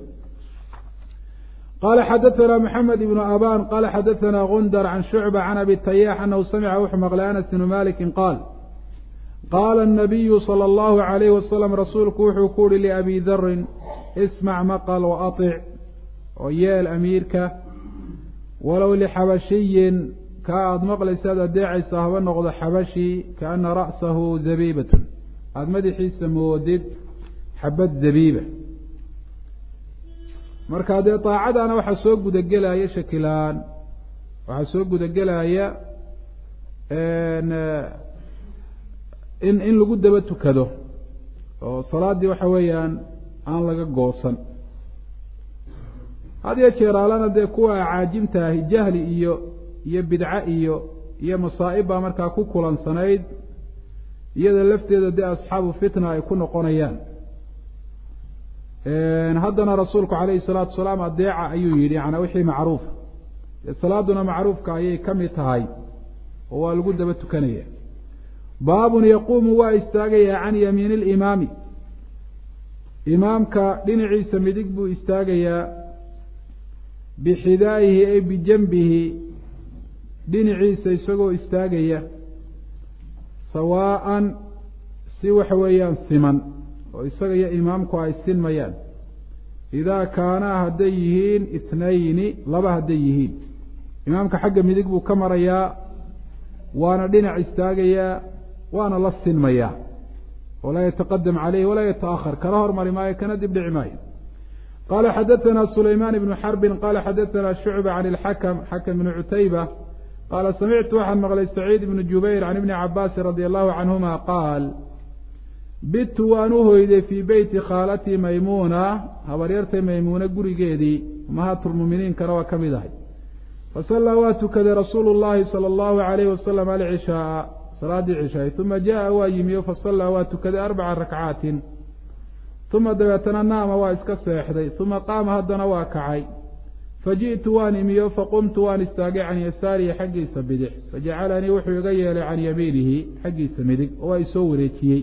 qala xadaثna mxamed ibn aban qala xadaثna gundar can shucba can abi tayax anahu samica wuxuu maqlay anas bnu maliki qaal qaala الnabiyu salى اllahu عalayh wasalam rasuulku wuxuu ku uhi liabi darin ismac maql waaطic oo yeel amiirka walow lixabashiyin ka aada maqlaysaad adeecaysa haba noqdo xabashi kaana ra'sahu zabiibatun aada madaxiisa moodid xabad zabiiba marka dee daacadana waxaa soo gudagelaya shakilaan waxaa soo gudagelaya in in lagu daba tukado oo salaaddii waxa weeyaan aan laga goosan had iyo jeeraalana dee kuwa caajimta ahi jahli iyo iyo bidco iyo iyo masaa'ib baa markaa ku kulansanayd iyada lafteeda dee asxaabu fitna ay ku noqonayaan haddana rasuulku calayhi salaatu wasalaam adeeca ayuu yidhi yanaa wixii macruuf dee salaaduna macruufka ayay ka mid tahay oo waa lagu daba tukanaya baabun yaquumu waa istaagayaa can yamiini alimaami imaamka dhinaciisa midig buu istaagayaa bixidaa'ihi ay bijanbihi dhinaciisa isagoo istaagaya sawaa'an si waxa weeyaan siman oo isaga iyo imaamku ay sinmayaan idaa kaanaa hadday yihiin ithnayni laba hadday yihiin imaamka xagga midig buu ka marayaa waana dhinac istaagayaa waana la sinmayaa walaa yataqadam caleyhi walaa yataahar kala hormari maayo kana dib dhici maayo qala xadaثna sulayman ibnu xarbin qala xadaثna shucba can اlxakm xakm bn cutayba qaala samictu waxaan maqlay saciid ibnu jubayr can ibni cabaasin radi allahu canhuma qaal bitu waan u hoyday fii beyti khaalatii maymuuna habaryartay maymuuna gurigeedii umahaatulmuminiinkana waa ka mid ahay fasallaa waa tukaday rasuulu llahi salى allahu alayhi wasalam alcishaaa salaadii cishaay uma jaءa waa yimiyo fasallaa waa tukaday arbaca rakcaatin uma dabeetana naama waa iska seexday uma qaama haddana waa kacay faji'tu waan imiyo faqumtu waan istaagay can yasaarihi xaggiisa bidix fajacalanii wuxuu iga yeelay can yamiinihi xaggiisa midig oo waa isoo wareejiyey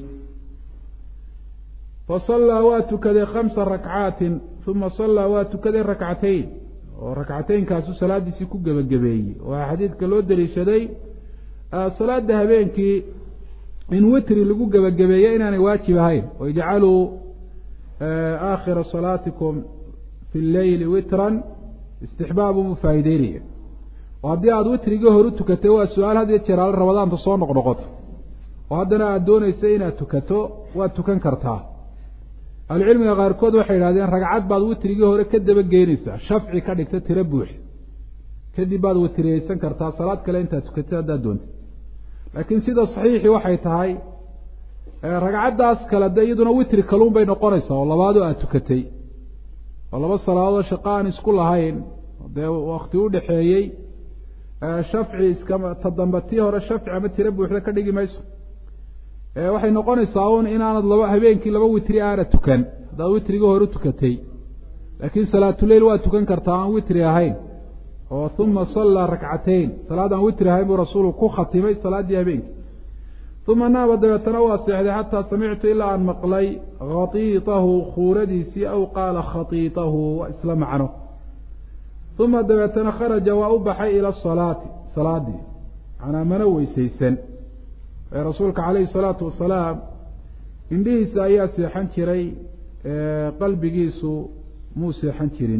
fasallaa waa tukaday khamsa rakcaatin uma sallaa waa tukaday rakcatayn oo rakcateynkaasu salaadiisii ku gebagabeeyey waxaa xadiidka loo daliishaday salaada habeenkii in witri lagu gebagabeeyo inaanay waajib ahayn oo ijcaluu aakhira salaatikum fi lleyli witran istixbaab buu faa'ideynaya oo haddii aada witrigii hor u tukatay waa su-aal had iyo jeer aala rabadaanta soo noqnoqoto oo haddana aada doonaysa inaad tukato waad tukan kartaa ahlucilmiga qaarkood waxay yidhahdeen ragcad baad witrigii hore ka daba geynaysaa shafci ka dhigta tiro buux kadib baad witriyeysan kartaa salaad kale intaad tukatay haddaad doontay laakiin sida saxiixii waxay tahay ragcaddaas kale de iyaduna witri kaluun bay noqonaysaa oo labaadoo aada tukatay oo laba salaadood shaqo aan isku lahayn dee wakti u dhexeeyey shafci iskama ta dambe tii hore shafci ama tiro buuxda ka dhigi mayso waxay noqonaysaa un inaanad laba habeenkii laba witri aanad tukan haddaad witrigii hore tukatay laakiin salaatuleyl waa tukan kartaa aan witri ahayn oo uma sallaa rakcateyn salaad aan witri ahayn buu rasuulku ku khatimay salaaddii habeenkii uma naaba dabeetana waa seexday xataa samictu ilaa aan maqlay khatiitahu khuuradiisii aw qaala khatiitahu waa isla macno uma dabeetana kharaja waa u baxay ila asalaati salaadii manaa mana weysaysan ee rasuulka calayhi salaatu wasalaam indhihiisa ayaa seexan jiray qalbigiisu muu seexan jirin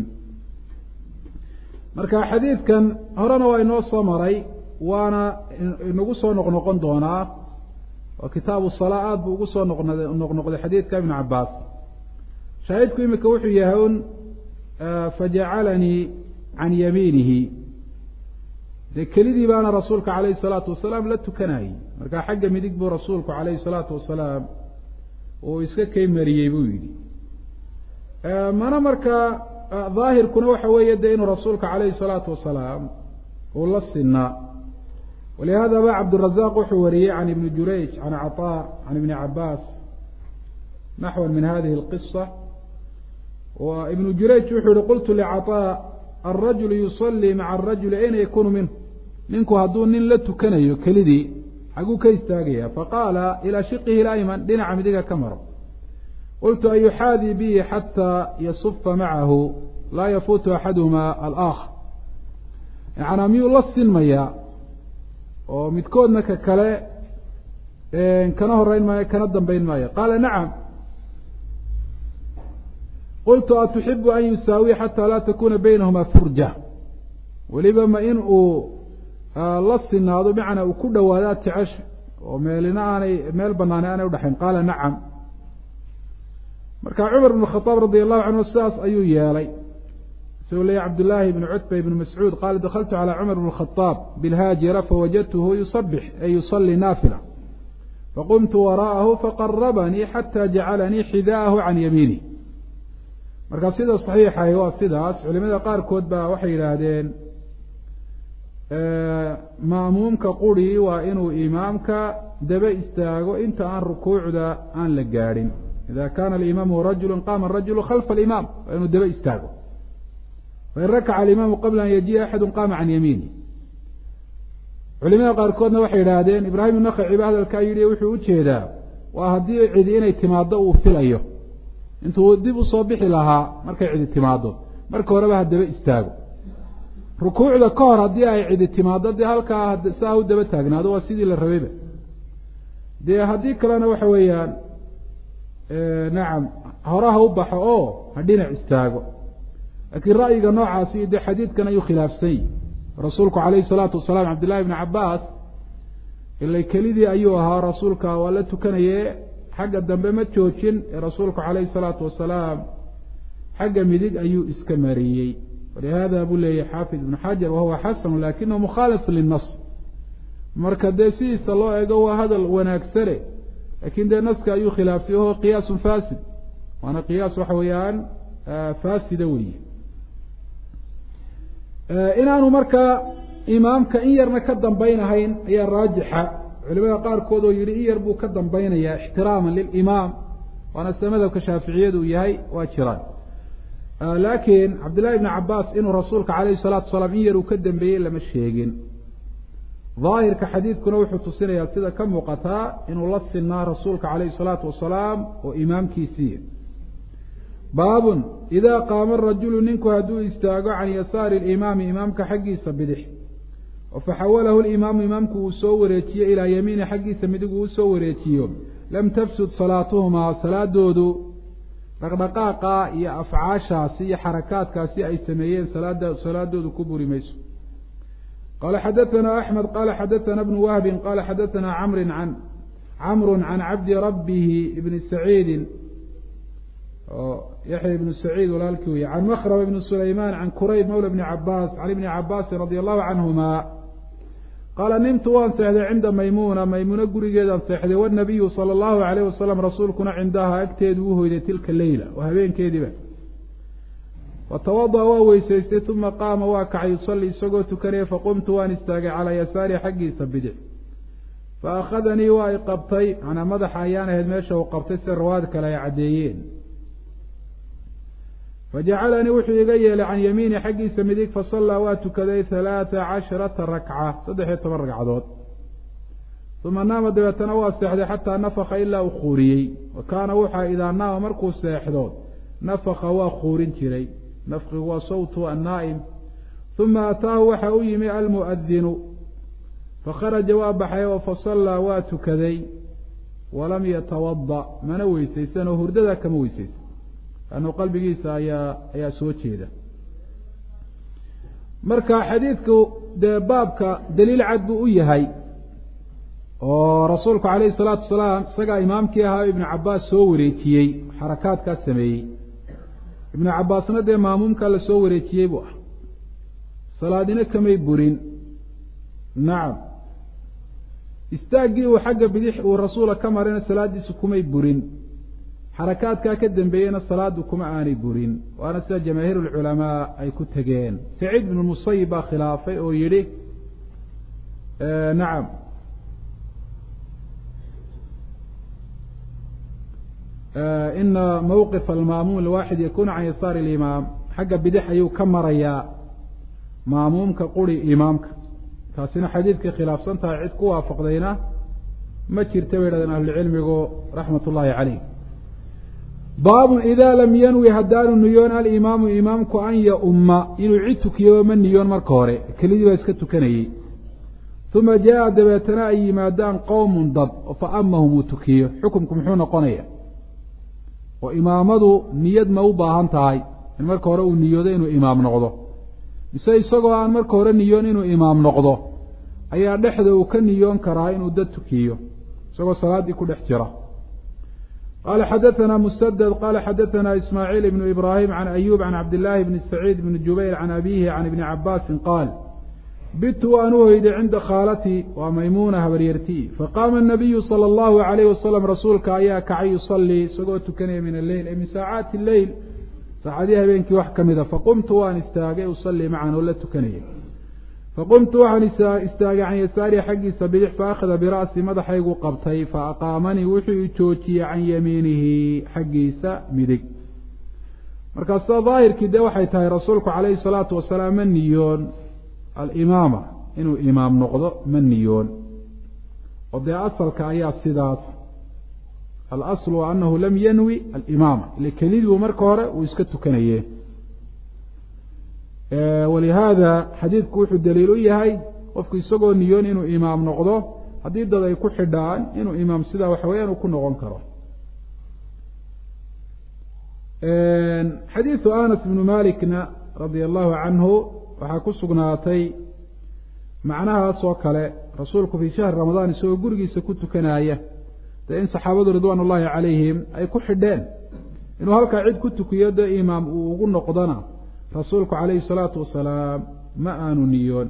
marka xadiidkan horena waa inoo soo maray waana inagu soo noqnoqon doonaa oo kitaabu salaa aada buu ugu soo noqnod noqnoqday xadiidka ibnu cabaas shaahidku imika wuxuu yahay un fajacalanii can yamiinihi dee kelidii baana rasuulka calayhi salaatu wasalaam la tukanayey marka xagga midig buu rasuulku calayhi salaatu wasalaam uu iska kay mariyey buu yidhi mana markaa daahirkuna waxa weeye de inuu rasuulka calayhi salaatu wasalaam uu la sinaa walihada ba cabdurazaq wuxuu wariyey can ibni jurayj can caطaa can ibni cabaas naxwa min hadihi اlqisa wa ibnu jurayj wuxuu yihi qultu licaطaa alrajulu yusalii maca arajuli ayna yakunu minhu ninku hadduu nin la tukanayo kelidii xaguu ka istaagaya faqaala ilaa shiqihi اlayman dhinaca midiga ka maro qultu an yuxaadii bihi xataa yasufa macahu laa yafuutu axaduhuma alaakhar yanaa miyuu la sinmayaa oo midkoodna ka kale kana horeyn maayo kana dambeyn maayo qaala nacam qultu atuxibu an yusaawiya xataa laa takuna baynahuma furja weliba ma in uu la sinaado bimacnaa uu ku dhawaado aad jecesha oo meelina aanay meel banaani aanay udhexayn qaala nacam marka cumar bn khaaab radi allahu canhu sidaas ayuu yeelay isagoo leeyay cabdullaahi bn cutba ibn mascuud qaala dakaltu calى cumar bn khaaab bilhaajira fawajadtuhu yusabix ay yusalii naafila faqumtu waraءahu faqarabanii xata jacalanii xidaahu can yamiinih marka sida saxiixahi waa sidaas culimada qaarkood baa waxay yidhaahdeen ma'muumka quri waa inuu imaamka daba istaago inta aan rukuucda aan la gaadhin ida kana alimaamu rajulu qaama arajulu khalfa alimaam waa inuu daba istaago fain rakaca alimaamu qabla an yajiya axadu qaama can yamiini culimada qaarkoodna waxay yidhaahdeen ibraahim nakaci ba hadalkaa yidhi wuxuu ujeedaa waa haddii cidi inay timaado uu filayo intuu dib usoo bixi lahaa markay cidi timaado marka horeba ha daba istaago rukuucda ka hor haddii ay cidi timaado dee halkaa saa u daba taagnaado waa sidii la rabayba dee haddii kalena waxa weeyaan nacam horaha u baxo oo ha dhinac istaago laakiin ra'yiga noocaasi dee xadiidkan ayuu khilaafsan yihi rasuulku calayhi salaatu wasalaam cabdillahi bni cabaas ilay kelidii ayuu ahaa rasuulka waa la tukanaye xagga dambe ma joojin ee rasuulku calayhi salaatu wasalaam xagga midig ayuu iska mariyey walihada buu leeyahy xaafid ibnu xajar wahuwa xasanu lakinahu mukhaalif linas marka dee sidiisa loo eego waa hadal wanaagsane lakin dee naska ayuu khilaafsay wahuwa qiyaasun fasid waana qiyaas waxa weeyaan faasida weeye inaanu markaa imaamka in yarna ka dambaynahayn ayaa raajixa culimada qaarkood oo yihi in yar buu ka dambaynayaa ixtiraaman lilimaam waana sida madhabka shaaficiyadu uu yahay waa jiraan laakiin cabdillahi bni cabaas inuu rasuulka calayhi salaatu wasalaam in yar uu ka dambeeyey lama sheegin daahirka xadiidkuna wuxuu tusinayaa sida ka muuqataa inuu la sinaa rasuulka calayhi salaatu wasalaam oo imaamkiisiiya baabun idaa qaama rajulu ninku hadduu istaago can yasaari limaami imaamka xaggiisa bidix oo faxawalahu limaamu imaamku uu soo wareejiyo ilaa yamiini xaggiisa midig uu usoo wareejiyo lam tafsud salaatuhumaa salaadoodu dhaqdhaqaaqa iyo afcaashaasi iyo xarakaadkaasi ay sameeyeen salaada salaadoodu ku buri mayso qala xadaثna axmed qala xadaثna bnu wahbi qala xadaثna camri an camru can cabdi rabihi ibni saciidi oo yaxya ibnu saciid walaalkii wey can makrama ibni sulayman can kurayb mawla bni cabaas can ibni cabaasin radi allahu canhuma qaala nimtu waan seexday cinda maymuna maymuuna gurigeedaan seexday wanabiyu sala allahu alayh wasalam rasuulkuna cindaha agteedu u hoyday tilka leyla oo habeenkeediiba fatawada'a waa weysaystay uma qaama waa kacay yusalli isagoo tukanaya faqumtu waan istaagay calaa yasaari xaggiisa bidix fa akhadanii waa i qabtay manaa madaxa ayaan ahayd meesha uu qabtay sida rawaad kale ay caddeeyeen fajacalanii wuxuu iga yeelay can yamiini xaggiisa midig fasallaa waa tukaday halaata casharata rakca saddex iyo toban ragcadood uma naama dabeetana waa seexday xataa nafaka ilaa uu khuuriyey wa kaana wuxaa idaa naama markuu seexdo nafaka waa khuurin jiray nafkigu waa sawtu annaa'im uma ataahu waxa u yimi almu'adinu fakharaja waa baxay oo fasallaa waa tukaday walam yatawada mana weysaysan oo hurdada kama weysaysan lannu qalbigiisa ayaa ayaa soo jeeda marka xadiidku dee baabka daliil cad buu u yahay oo rasuulku calayhi salaatu wasalaam isagaa imaamkii ahaa ibnu cabaas soo wareejiyey xarakaadkaas sameeyey ibnu cabaasna dee maamuumkaa la soo wareejiyey buu ah salaadina kamay burin nacam istaaggii uu xagga bidix uu rasuula ka marayna salaaddiisu kumay burin xarakaadkaa ka dambeeyena salaadu kuma aanay burin waana sida jamaahiir ulculamaa ay ku tegeen saciid ibnu musayib baa khilaafay oo yidhi nacam ina mawqif almaamuum alwaaxid yakunu can yasaari alimaam xagga bidix ayuu ka marayaa maamuumka quri imaamka taasina xadiidkay khilaafsan tahay cid ku waafaqdayna ma jirta bay yidhahdeen ahlucilmigu raxmat ullaahi caleyh baabun idaa lam yanwi haddaanu niyoon alimaamu imaamku an yaumma inuu cid tukiyo ma niyoon marka hore kelidii baa iska tukanayey uma jaa dabeetana ay yimaadaan qowmun dad fa amahum uu tukiyo xukumku muxuu noqonaya oo imaamadu niyad ma u baahan tahay in marka hore uu niyoodo inuu imaam noqdo mise isagoo aan marka hore niyoon inuu imaam noqdo ayaa dhexda uu ka niyoon karaa inuu dad tukiyo isagoo salaaddii ku dhex jira qala xadaثna msdd qala xadaثna ismaaعiil ibn ibrahim can ayub can cabdillaahi bni saciid bni jubayr can abihi can ibni cabaasin qaal bitu waan u hoyday cinda khaalatii waa maymuuna habaryartii faqaama الnabiyu salى اllahu عalayh wasalam rasuulka ayaa kacay yusalii isagoo tukanaya min alleyl ay min saacaati leyl saacadii habeenkii wax ka mida faqumtu waan istaagay usalii macan oo la tukanaya faqumtu waxaan istaagay can yasaari xaggiisa bidix faakhada bira'si madaxaygu qabtay faaqaamanii wuxuu i joojiyey can yamiinihi xaggiisa midig markaa sida daahirkii dee waxay tahay rasuulku calayhi salaatu wasalaam ma niyoon alimaama inuu imaam noqdo ma niyoon oo dee asalka ayaa sidaas alaslu anahu lam yanwi alimaama ile keliduu marka hore uu iska tukanaye walihaada xadiidku wuxuu daliil u yahay qofku isagoo niyoon inuu imaam noqdo haddii dad ay ku xidhaan inuu imaam sidaa waxa weeyaan uu ku noqon karo xadiidu anas bnu malikna radia allahu canhu waxaa ku sugnaatay macnahaas oo kale rasuulku fii shahri ramadaan isagoo gurigiisa ku tukanaya dee in saxaabadu ridwaan ullahi calayhim ay ku xidheen inuu halkaa cid ku tukiyo dee imaam uu ugu noqdona rasuulku calayhi salaatu wasalaam ma aanu niyoon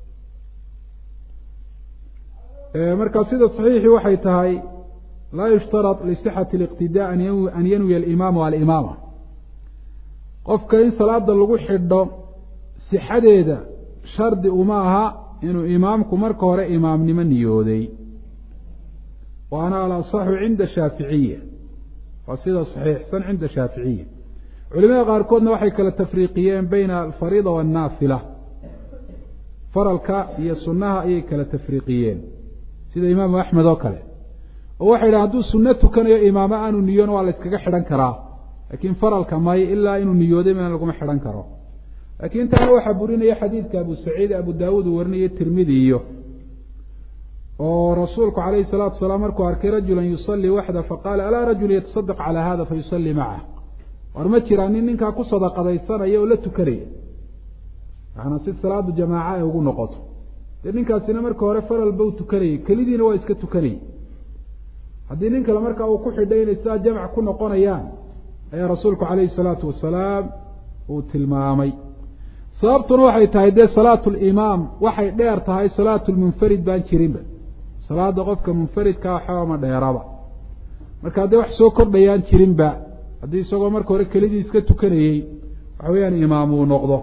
marka sida saxiixii waxay tahay laa yushtarad lisixati اliqtidaa an yanwiya alimaamu alimaama qofka in salaada lagu xidho sixadeeda shardi uma aha inuu imaamku marka hore imaamnimo niyooday waana alasaxu cinda shaaficiya waa sida saxiixsan cinda shaaficiya culimada qaarkoodna waxay kala tafriiqiyeen bayna alfariida waannaafila faralka iyo sunnaha ayay kala tafriiqiyeen sida imaamu axmed oo kale oo waxay dhahen hadduu sunno tukanayo imaamo aanu niyoon waa la yskaga xidhan karaa laakiin faralka may ilaa inuu niyooday mana laguma xidhan karo laakiin taana waxaa burinaya xadiidka abu saciid abu daawuud uu warinaya tirmidi iyo oo rasuulku calayhi salaatu wasalaam markuu arkay rajulan yusallii waxda faqaala alaa rajul yatasadaq calaa hada fayusallii macah war ma jiraa nin ninkaa ku sadaqadaysanaya oo la tukanaya macanaa si salaadu jamaaca ay ugu noqoto dee ninkaasina marka hore faralba u tukanayay kelidiina waa iska tukanayay haddii nin kale markaa uu ku xidhay inay sidaa jamc ku noqonayaan ayaa rasuulku calayhi salaatu wasalaam uu tilmaamay sababtuna waxay tahay dee salaatu limaam waxay dheer tahay salaatu lmunfarid baan jirinba salaada qofka munfaridkaa xooma dheeraba marka haddee wax soo kordhayaan jirinba haddii isagoo marka hore kelidii iska tukanayey waxa weeyaan imaam uu noqdo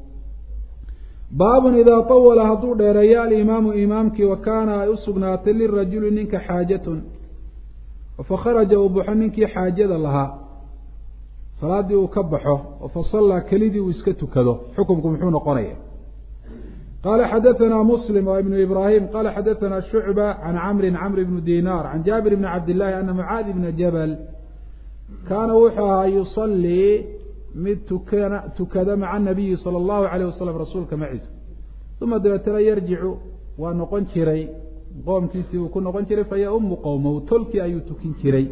baabun idaa tawala hadduu dheereeyo alimaamu imaamkii wa kaana ay u sugnaatay lirajuli ninka xaajatun fakharaja uu baxo ninkii xaajada lahaa salaaddii uu ka baxo oo fasallaa kelidii uu iska tukado xukumku muxuu noqonaya qala xadaثna mslim w ibn ibrahim qala xadaثna shucba can camri camr bn dinar can jaabir bni cabdillahi ana mucaadi bna jabal kaana wuxuu ahaa yusalii mid tukana tukada maca nabiyi salى اllahu alayh wasalam rasuulka maciisa uma dabeetana yarjicu waa noqon jiray qoomkiisii buu ku noqon jiray fayaumu qowmahu tolkii ayuu tukin jiray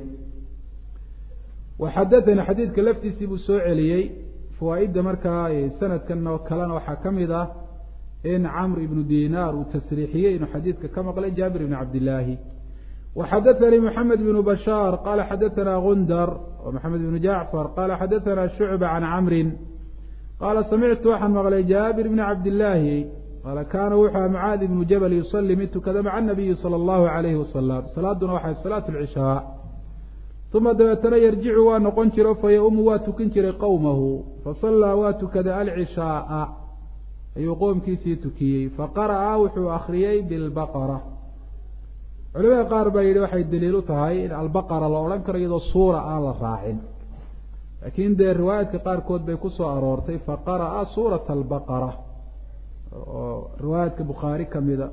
waxadaثani xadiidka laftiisii buu soo celiyey fawaaidda markaa sanadkan oo kalena waxaa ka mid ah in camr ibnu dinar uu tasriixiyey inuu xadiidka ka maqlay jaabir ibni cabdillaahi waxadaثanii moxamed ibnu bashaar qala xadaثana gundar wa moxamed ibnu jacfar qala xadaثana shucba can camrin qaala samictu waxaan maqlay jaabir bni cabdillaahi qaala kaana wuxuu aha mucaad ibnu jabal yusalii mid tukada maca nabiyi salى اllahu alayhi wasalam salaaduna waxay salaat lcishaa uma dabeetana yarjicu waa noqon jiro fayaumu waa tukin jiray qowmahu fasallaa waa tukada alcishaaa ayuu qoomkiisii tukiyey faqara'a wuxuu akriyey bilbaqara culimada qaar baa yidhi waxay daliil u tahay in albaqara la odhan karo iyadoo suura aan la raacin laakiin dee riwaayaadka qaarkood bay ku soo aroortay faqara'a suurata albaqara oo riwaayaadka bukhaari ka mida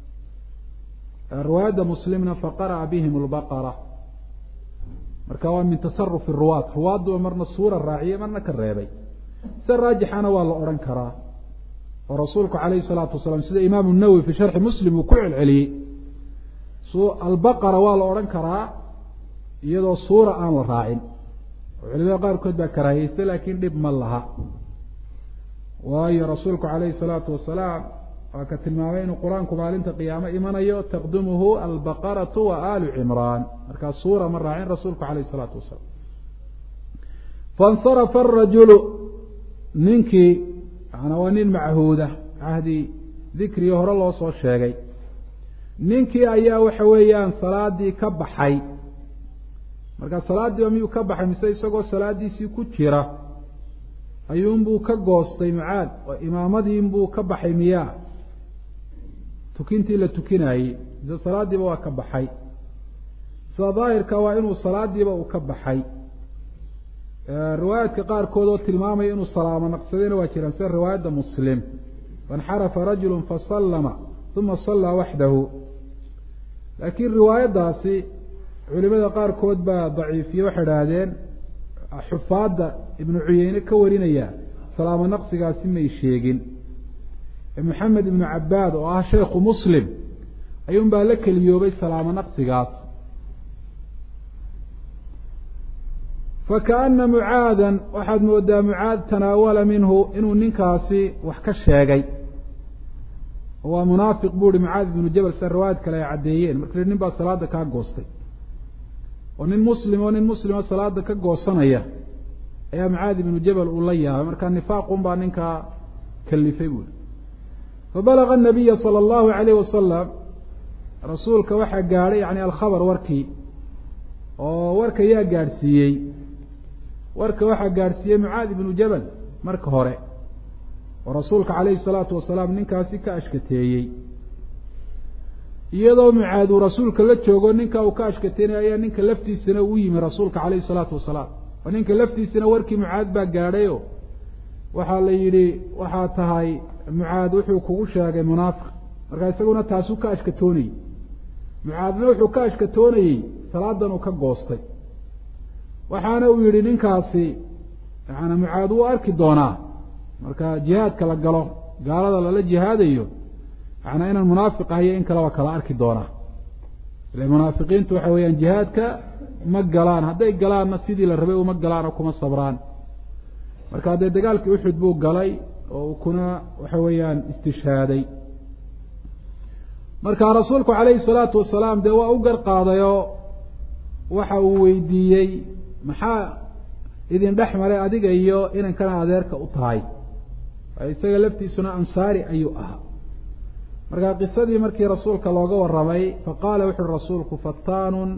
riwaayadda muslimna faqara'a bihim lbaqara marka waa min tasarufi ruwaad ruwaadduba marna suura raaciyey marna ka reebay sida raajixana waa la odhan karaa oo rasuulku calayhi salaatu wasalaam sida imaamu nawowi fi sharxi muslim uu ku celceliyey albaqara waa la odhan karaa iyadoo suura aan la raacin oo culimada qaarkood baa karaahiyeysta laakiin dhib ma laha waayo rasuulku calayhi salaatu wasalaam waa ka tilmaamay inuu qur-aanku maalinta qiyaamo imanayo taqdumuhu albaqaratu wa aalu cimraan markaa suura ma raacin rasuulku calayhi salaatu wasalaam faاnsarafa arajulu ninkii maanaa waa nin machuuda cahdi dikrigii hore loo soo sheegay ninkii ayaa waxa weeyaan salaadii ka baxay markaa salaaddiiba miyuu ka baxay mise isagoo salaadiisii ku jira ayuunbuu ka goostay mucaad oo imaamadiinbuu ka baxay miyaa tukintii la tukinaayey mise salaaddiiba waa ka baxay sida daahirka waa inuu salaadiiba uu ka baxay riwaayaadka qaarkood oo tilmaamaya inuu salaamo naqsadayna waa jiraan sida riwaayadda muslim fainxarafa rajulu fasallama uma sallaa waxdahu laakiin riwaayaddaasi culimada qaarkood baa daciifiye waxay idhaahdeen xufaadda ibnu cuyeyne ka warinaya salaamo naqsigaasi may sheegin maxamed ibnu cabaad oo ah sheekhu muslim ayuun baa la keliyoobay salaamo naqsigaas fakaana mucaadan waxaad moodaa mucaad tanaawala minhu inuu ninkaasi wax ka sheegay waa munaafiq buu ihi mucaad ibnu jabal sida riwaayad kale ay caddeeyeen marka nin baa salaada kaa goostay oo nin muslim oo nin muslima salaada ka goosanaya ayaa mucaad ibnu jabal uu la yaabay markaa nifaaqun baa ninkaa kalifay buuhi fabalaga anabiya sala allahu alayh wasalam rasuulka waxaa gaadhay yani alkhabar warkii oo warka yaa gaadhsiiyey warka waxaa gaadhsiiyey mucaad ibnu jabal marka hore oo rasuulka calayhi salaatu wasalaam ninkaasi ka ashkateeyey iyadoo mucaad uu rasuulka la joogo ninka uu ka ashkateynaya ayaa ninka laftiisana uu yimi rasuulka calayhi salaatu wasalaam oo ninka laftiisana warkii mucaad baa gaadhayo waxaa la yidhi waxaa tahay mucaad wuxuu kugu sheegay munaafiq markaa isaguna taasuu ka ashkatoonayey mucaadna wuxuu ka ashkatoonayey salaadan uu ka goostay waxaana uu yihi ninkaasi yaani mucaad wuu arki doonaa marka jihaadka la galo gaalada lala jihaadayo yaana inaan munaafiq ahayo in kale waa kala arki doonaa ile munaafiqiintu waxa weeyaan jihaadka ma galaan hadday galaanna sidii la rabay uma galaan oo kuma sabraan marka dee dagaalkii uxud buu galay oo kuna waxa weeyaan istishhaaday marka rasuulku calayhi salaatu wasalaam dee waa u gar qaadayoo waxa uu weydiiyey maxaa idin dhex maray adiga iyo inankana adeerka u tahay isaga laftiisuna ansaari ayuu ahaa marka qisadii markii rasuulka looga warramay faqaala wuxu uhi rasuulku fattaanun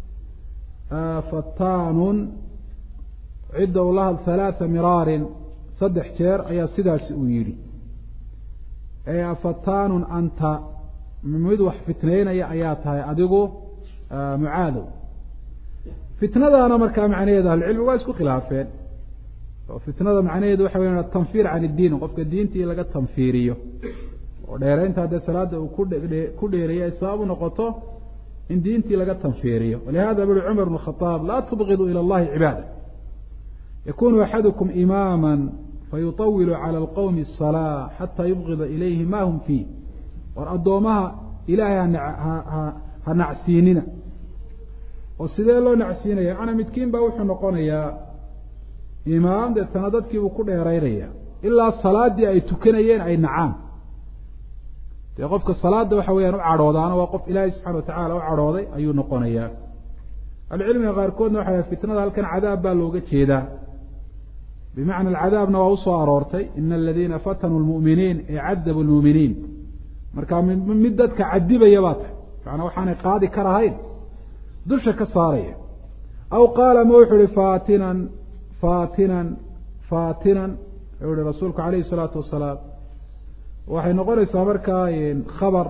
fattaanun cidda u lahad halaatha miraarin saddex jeer ayaa sidaasi uu yidhi ee fattaanun anta mid wax fitnaynaya ayaa tahay adigu mucaadow fitnadaana markaa macnaheedu ahlucilmi waa isku khilaafeen oo fitnada macnaheedu waxa weya atanfiir can iddiin qofka diintii laga tanfiiriyo oo dheeraynta haddee salaada uu ku ku dheereeyay ay sabab u noqoto in diintii laga tanfiiriyo walihada buri cumar bn khaaab laa tubqiduu ila allahi cibaada yakunu axadukum imaama fayuطawilu cala alqowmi الsalaa xataa yubqida ilayhi ma hum fiih war addoomaha ilaahay ha nacsiinina oo sidee loo nacsiinaya macnaa midkiin baa wuxuu noqonayaa imaam deetana dadkiibuu ku dheeraynaya ilaa salaadii ay tukanayeen ay nacaan dee qofka salaada waxa weyaan u cadhoodaana waa qof ilaahay subxana watacala u cadhooday ayuu noqonayaa ahlucilmiga qaarkoodna waxa fitnada halkan cadaab baa looga jeedaa bimacna alcadaabna waa usoo aroortay ina aladiina fatanuu lmu'miniin ee cadabu lmu'miniin marka mid dadka cadibaya baa tahay macnaa waxaanay qaadi karahayn dusha ka saaraya aw qaala ma wuxuu ihi faatinan faatinan faatinan wuxuu ihi rasuulku calayhi salaatu wasalaam waxay noqonaysaa markaa khabar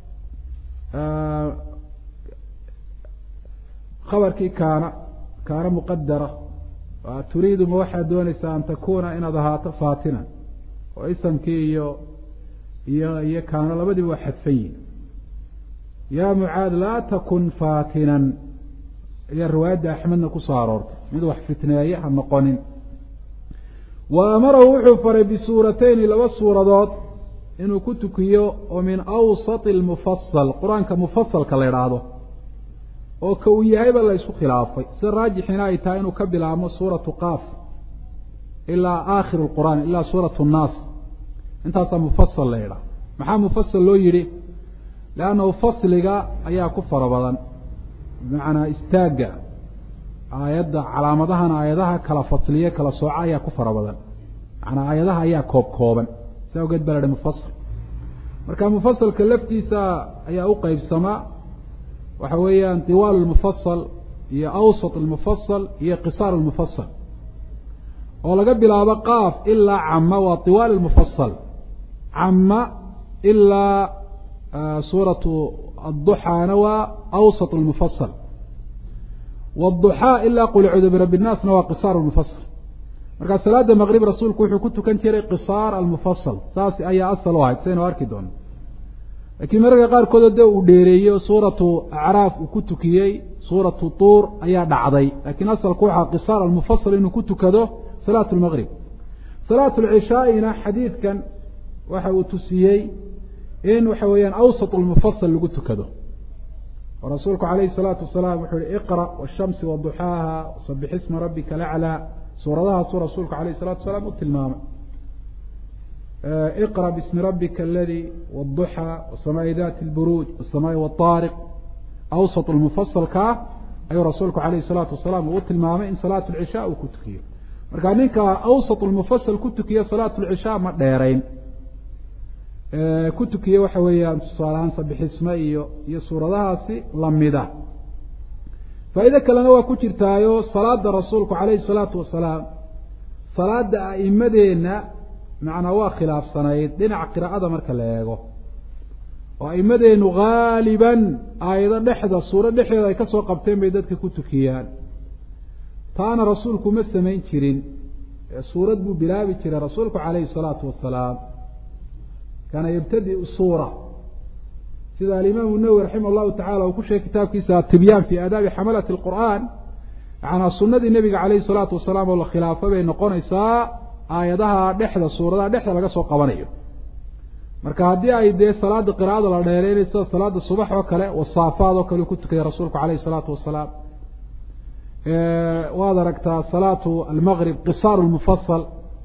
khabarkii kaana kaana muqadara turiidu ma waxaad doonaysaa an takuna inaad ahaato faatinan oo isamkii iyo iyo iyo kaano labadiiba waa xadfan yihin ya mucaad laa takun faatinan ayaa riwaayadda axmedna kusoo aroortay mid wax fitneeye ha noqonin wa amarahu wuxuu faray bisuuratayni laba suuradood inuu ku tukiyo oo min awsati almufasal qur-aanka mufasalka la idhaahdo oo ka uu yahayba la isku khilaafay sida raajixina ay tahay inuu ka bilaabmo suuratu qaaf ilaa aakhir lqur'aan ilaa suuratu nnaas intaasaa mufasal la idhaah maxaa mufasal loo yidhi leannahu fasliga ayaa ku fara badan bimacnaa istaagga aayadda calaamadahana aayadaha kala fasliye kala sooca ayaa ku fara badan macnaa aayadaha ayaa koob kooban si awgeed baa la idhi mufasal marka mufasalka laftiisa ayaa u qeybsamaa waxa weeyaan diwaal lmufasal iyo awsat almufasal iyo qisaar almufasal oo laga bilaabo qaaf ilaa cama waa diwaal almufasal cama ilaa suuratu adduxaana waa awsat almufasal wاduxaa ilaa qul acuudu birabbi الnaasna waa qisaar almufasal markaa salaada maqrib rasuulku wuxuu ku tukan jiray qisaar almufasal saas ayaa asal u ahayd saynu arki doono laakiin mararka qaarkood dee uu dheereeyey oo suuratu acraaf uu ku tukiyey suuratu tuur ayaa dhacday laakiin asalku waxaa qisaar almufasal inuu ku tukado salaat lmaqrib salaat lcishaaina xadiidkan waxa uu tusiyey in waxa weeyaan awsat lmufasal lagu tukado oo rasuulku calayhi salaatu wasalaam wuxuu yihi iqra washamsi waduxaaha sabix isma rabbika laclaa suuradahaasuu rasuulku alayh salatu wasalaam u tilmaamay iqra bismi rabbika aladi wduxى wasamaai dati lburuuj wasamaai wاطaariq awsat lmufasalkaa ayuu rasuulku alayhi salaatu wasalaam uu u tilmaamay in salaat lcishaa uu ku tukiyo marka ninka awsat lmufasal ku tukiya salaat lcishaa ma dheerayn ku tukiye waxa weeyaan tusaalahaan sabixisme iyo iyo suuradahaasi lamida faa'iide kalena waa ku jirtaayo salaada rasuulku calayhi salaatu wasalaam salaada a'imadeenna macnaa waa khilaafsanayd dhinaca qiraa'ada marka la eego oo a'imadeenu haaliban aayado dhexda suuro dhexdeeda ay ka soo qabteen bay dadka ku tukiyaan taana rasuulku ma samayn jirin suurad buu bilaabi jiray rasuulku calayhi salaatu wasalaam kaana yabtadiu suura sida alimaamu nawowi raximah llahu tacala uu ku sheegay kitaabkiisa atibyaan fi aadaabi xamalati lqur'aan yacanaa sunadii nebiga calayhi salaatu wasalaam oo la khilaafo bay noqonaysaa aayadaha dhexda suuradaha dhexda laga soo qabanayo marka haddii ay dee salaada qiraa'ada la dheereynay sida salaada subax oo kale wasaafaad oo kale uu ku tukaya rasuulku calayhi salaatu wasalaam waad aragtaa salaatu almaqrib qisaaru lmufasal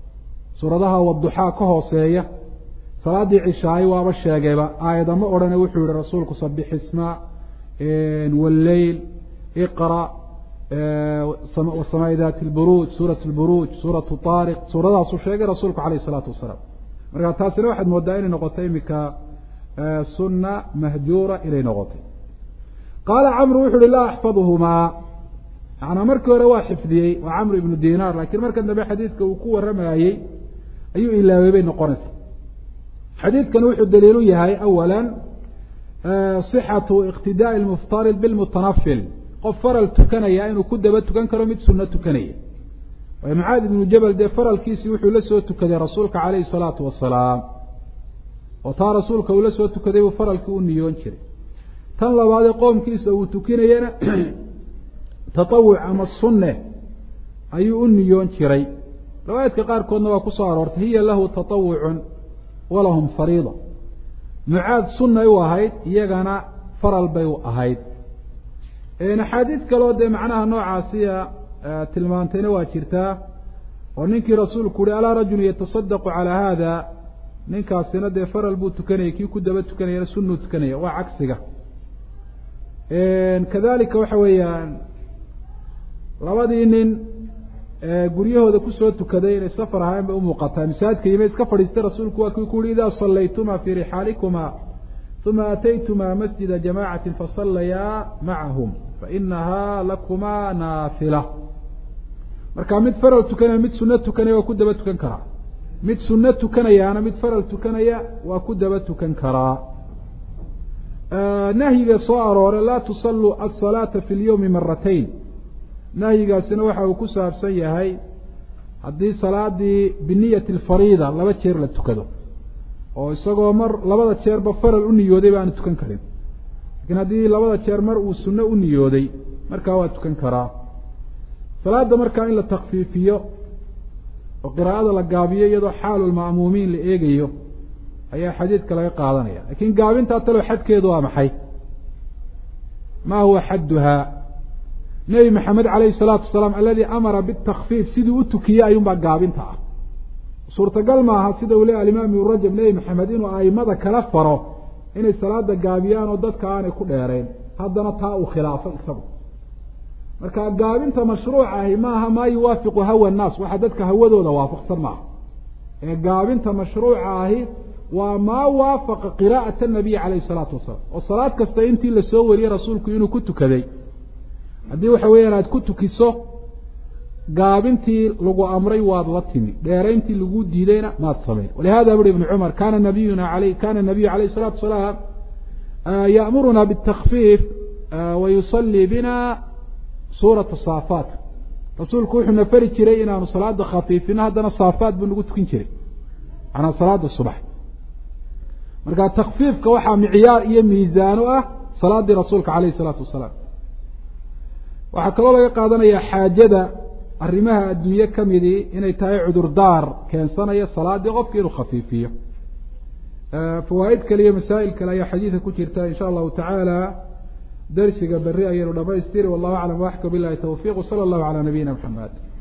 suuradaha waduxaa ka hooseeya salaaddii cishaayo waaba sheegayba aayadama odhane wuxuu yihi rasuulku sabix isma walleyl iqra wasamaa'i dati lburuuj suurat lburuuj suuratu taariq suuradaasuu sheegay rasuulku calayh isalaatu wasalaam marka taasina waxaad moodaa inay noqotay iminka sunna mahjuura inay noqotay qaala camru wuxu uhi laa axfaduhumaa manaa markii hore waa xifdiyey waa camru ibnu dinaar lakiin markan dambe xadiidka uu ku waramayey ayuu ilaawey bay noqonaysa xadiidkani wuxuu daliilu yahay awala صixatu iqtidaaءi lmuftarid bilmutanafil qof faral tukanaya inuu ku daba tukan karo mid suno tukanaya waayo mucaad ibnu jabal dee faralkiisii wuxuu la soo tukaday rasuulka calayhi الsalaatu wasalaam oo taa rasuulka uu la soo tukaday buu faralkii u niyoon jiray tan labaadee qoomkiisa uu tukinayana taطawuc ama sunne ayuu u niyoon jiray riwaayaadka qaarkoodna waa ku soo aroortay hiya lahu taطawucun walahum fariida mucaad sunnay u ahayd iyagana faral bay u ahayd axaadiid kaleo dee macnaha noocaasiya tilmaantayna waa jirtaa oo ninkii rasuulku uhi alaa rajulu yatasadaqu calaa haada ninkaasina dee faral buu tukanayay kii ku daba tukanayana sunnuu tukanaya waa cagsiga kadalika waxa weeyaan labadii nin guryahooda kusoo tukaday inay safar ahayn bay umuuqataa masaajidka yima iska fadhiistay rasuulku waa kii ku uhi idaa sallaytuma fii rixaalikuma uma ataytuma masjida jamacati fasallayaa macahum fainahaa lakuma naafila marka mid faral tukanaya mid suno tukanaya waa ku daba tukan karaa mid suno tukanayaana mid faral tukanaya waa ku daba tukan karaa nahyiga soo aroore laa tusalluu asalaata fi lyowmi maratayn nahyigaasina waxa uu ku saabsan yahay haddii salaadii biniyati alfariida laba jeer la tukado oo isagoo mar labada jeerba faral u niyooday ba aanu tukan karin lakiin haddii labada jeer mar uu sunno u niyooday markaa waa tukan karaa salaada markaa in la takfiifiyo oo qiraa'ada la gaabiyo iyadoo xaalulma'muumiin la eegayo ayaa xadiidka laga qaadanaya lakiin gaabintaa talow xadkeedu waa maxay ma huwa xadduhaa nebi maxamed calayhi salaatu wasalaam aladii amara bitakfiif siduu u tukiyey ayuunbaa gaabinta ah suurtagal maaha sida uu leey alimaam ibnu rajab nebi maxamed inuu aimada kala faro inay salaada gaabiyaan oo dadka aanay ku dheereen haddana taa uu khilaafo isagu marka gaabinta mashruuca ahi maaha maa yuwaafiqu hawa nnaas waxa dadka hawadooda waafaqsan maaha ee gaabinta mashruuca ahi waa maa waafaqa qiraa'ata nabiyi calayhi salaatu wasalaam oo salaad kasta intii lasoo wariyey rasuulku inuu ku tukaday haddii waxa weeyaan aada ku tukiso gaabintii lagu amray waad la timi dheerayntii lagu diidayna maad samayn walihada buri ibnu cumar kana nabiyuna aley kana nabiyu alayh الsalatu wasalaam ya'muruna bالtakfiif wa yusalii bina suurata saafaat rasuulku wuxuu na fari jiray inaanu salaada khafiifino haddana saafaat buu nagu tukin jiray manaa salaada subax marka takfiifka waxaa micyaar iyo miisaano ah salaadii rasuulka alayh الsalaatu wasalaam waxaa kaloo laga qaadanaya xaajada arrimaha adduunye ka midii inay tahay cudurdaar keensanaya salaadii qofki inuu khafiifiyo fawaa'id kale iyo masaa'il kale ayaa xadiidka ku jirta in sha allahu tacaala darsiga berri ayaynu dhamaystiri wallahu aclam waxka bilahi tawfiq wsala allahu calaa nabiyina maxamed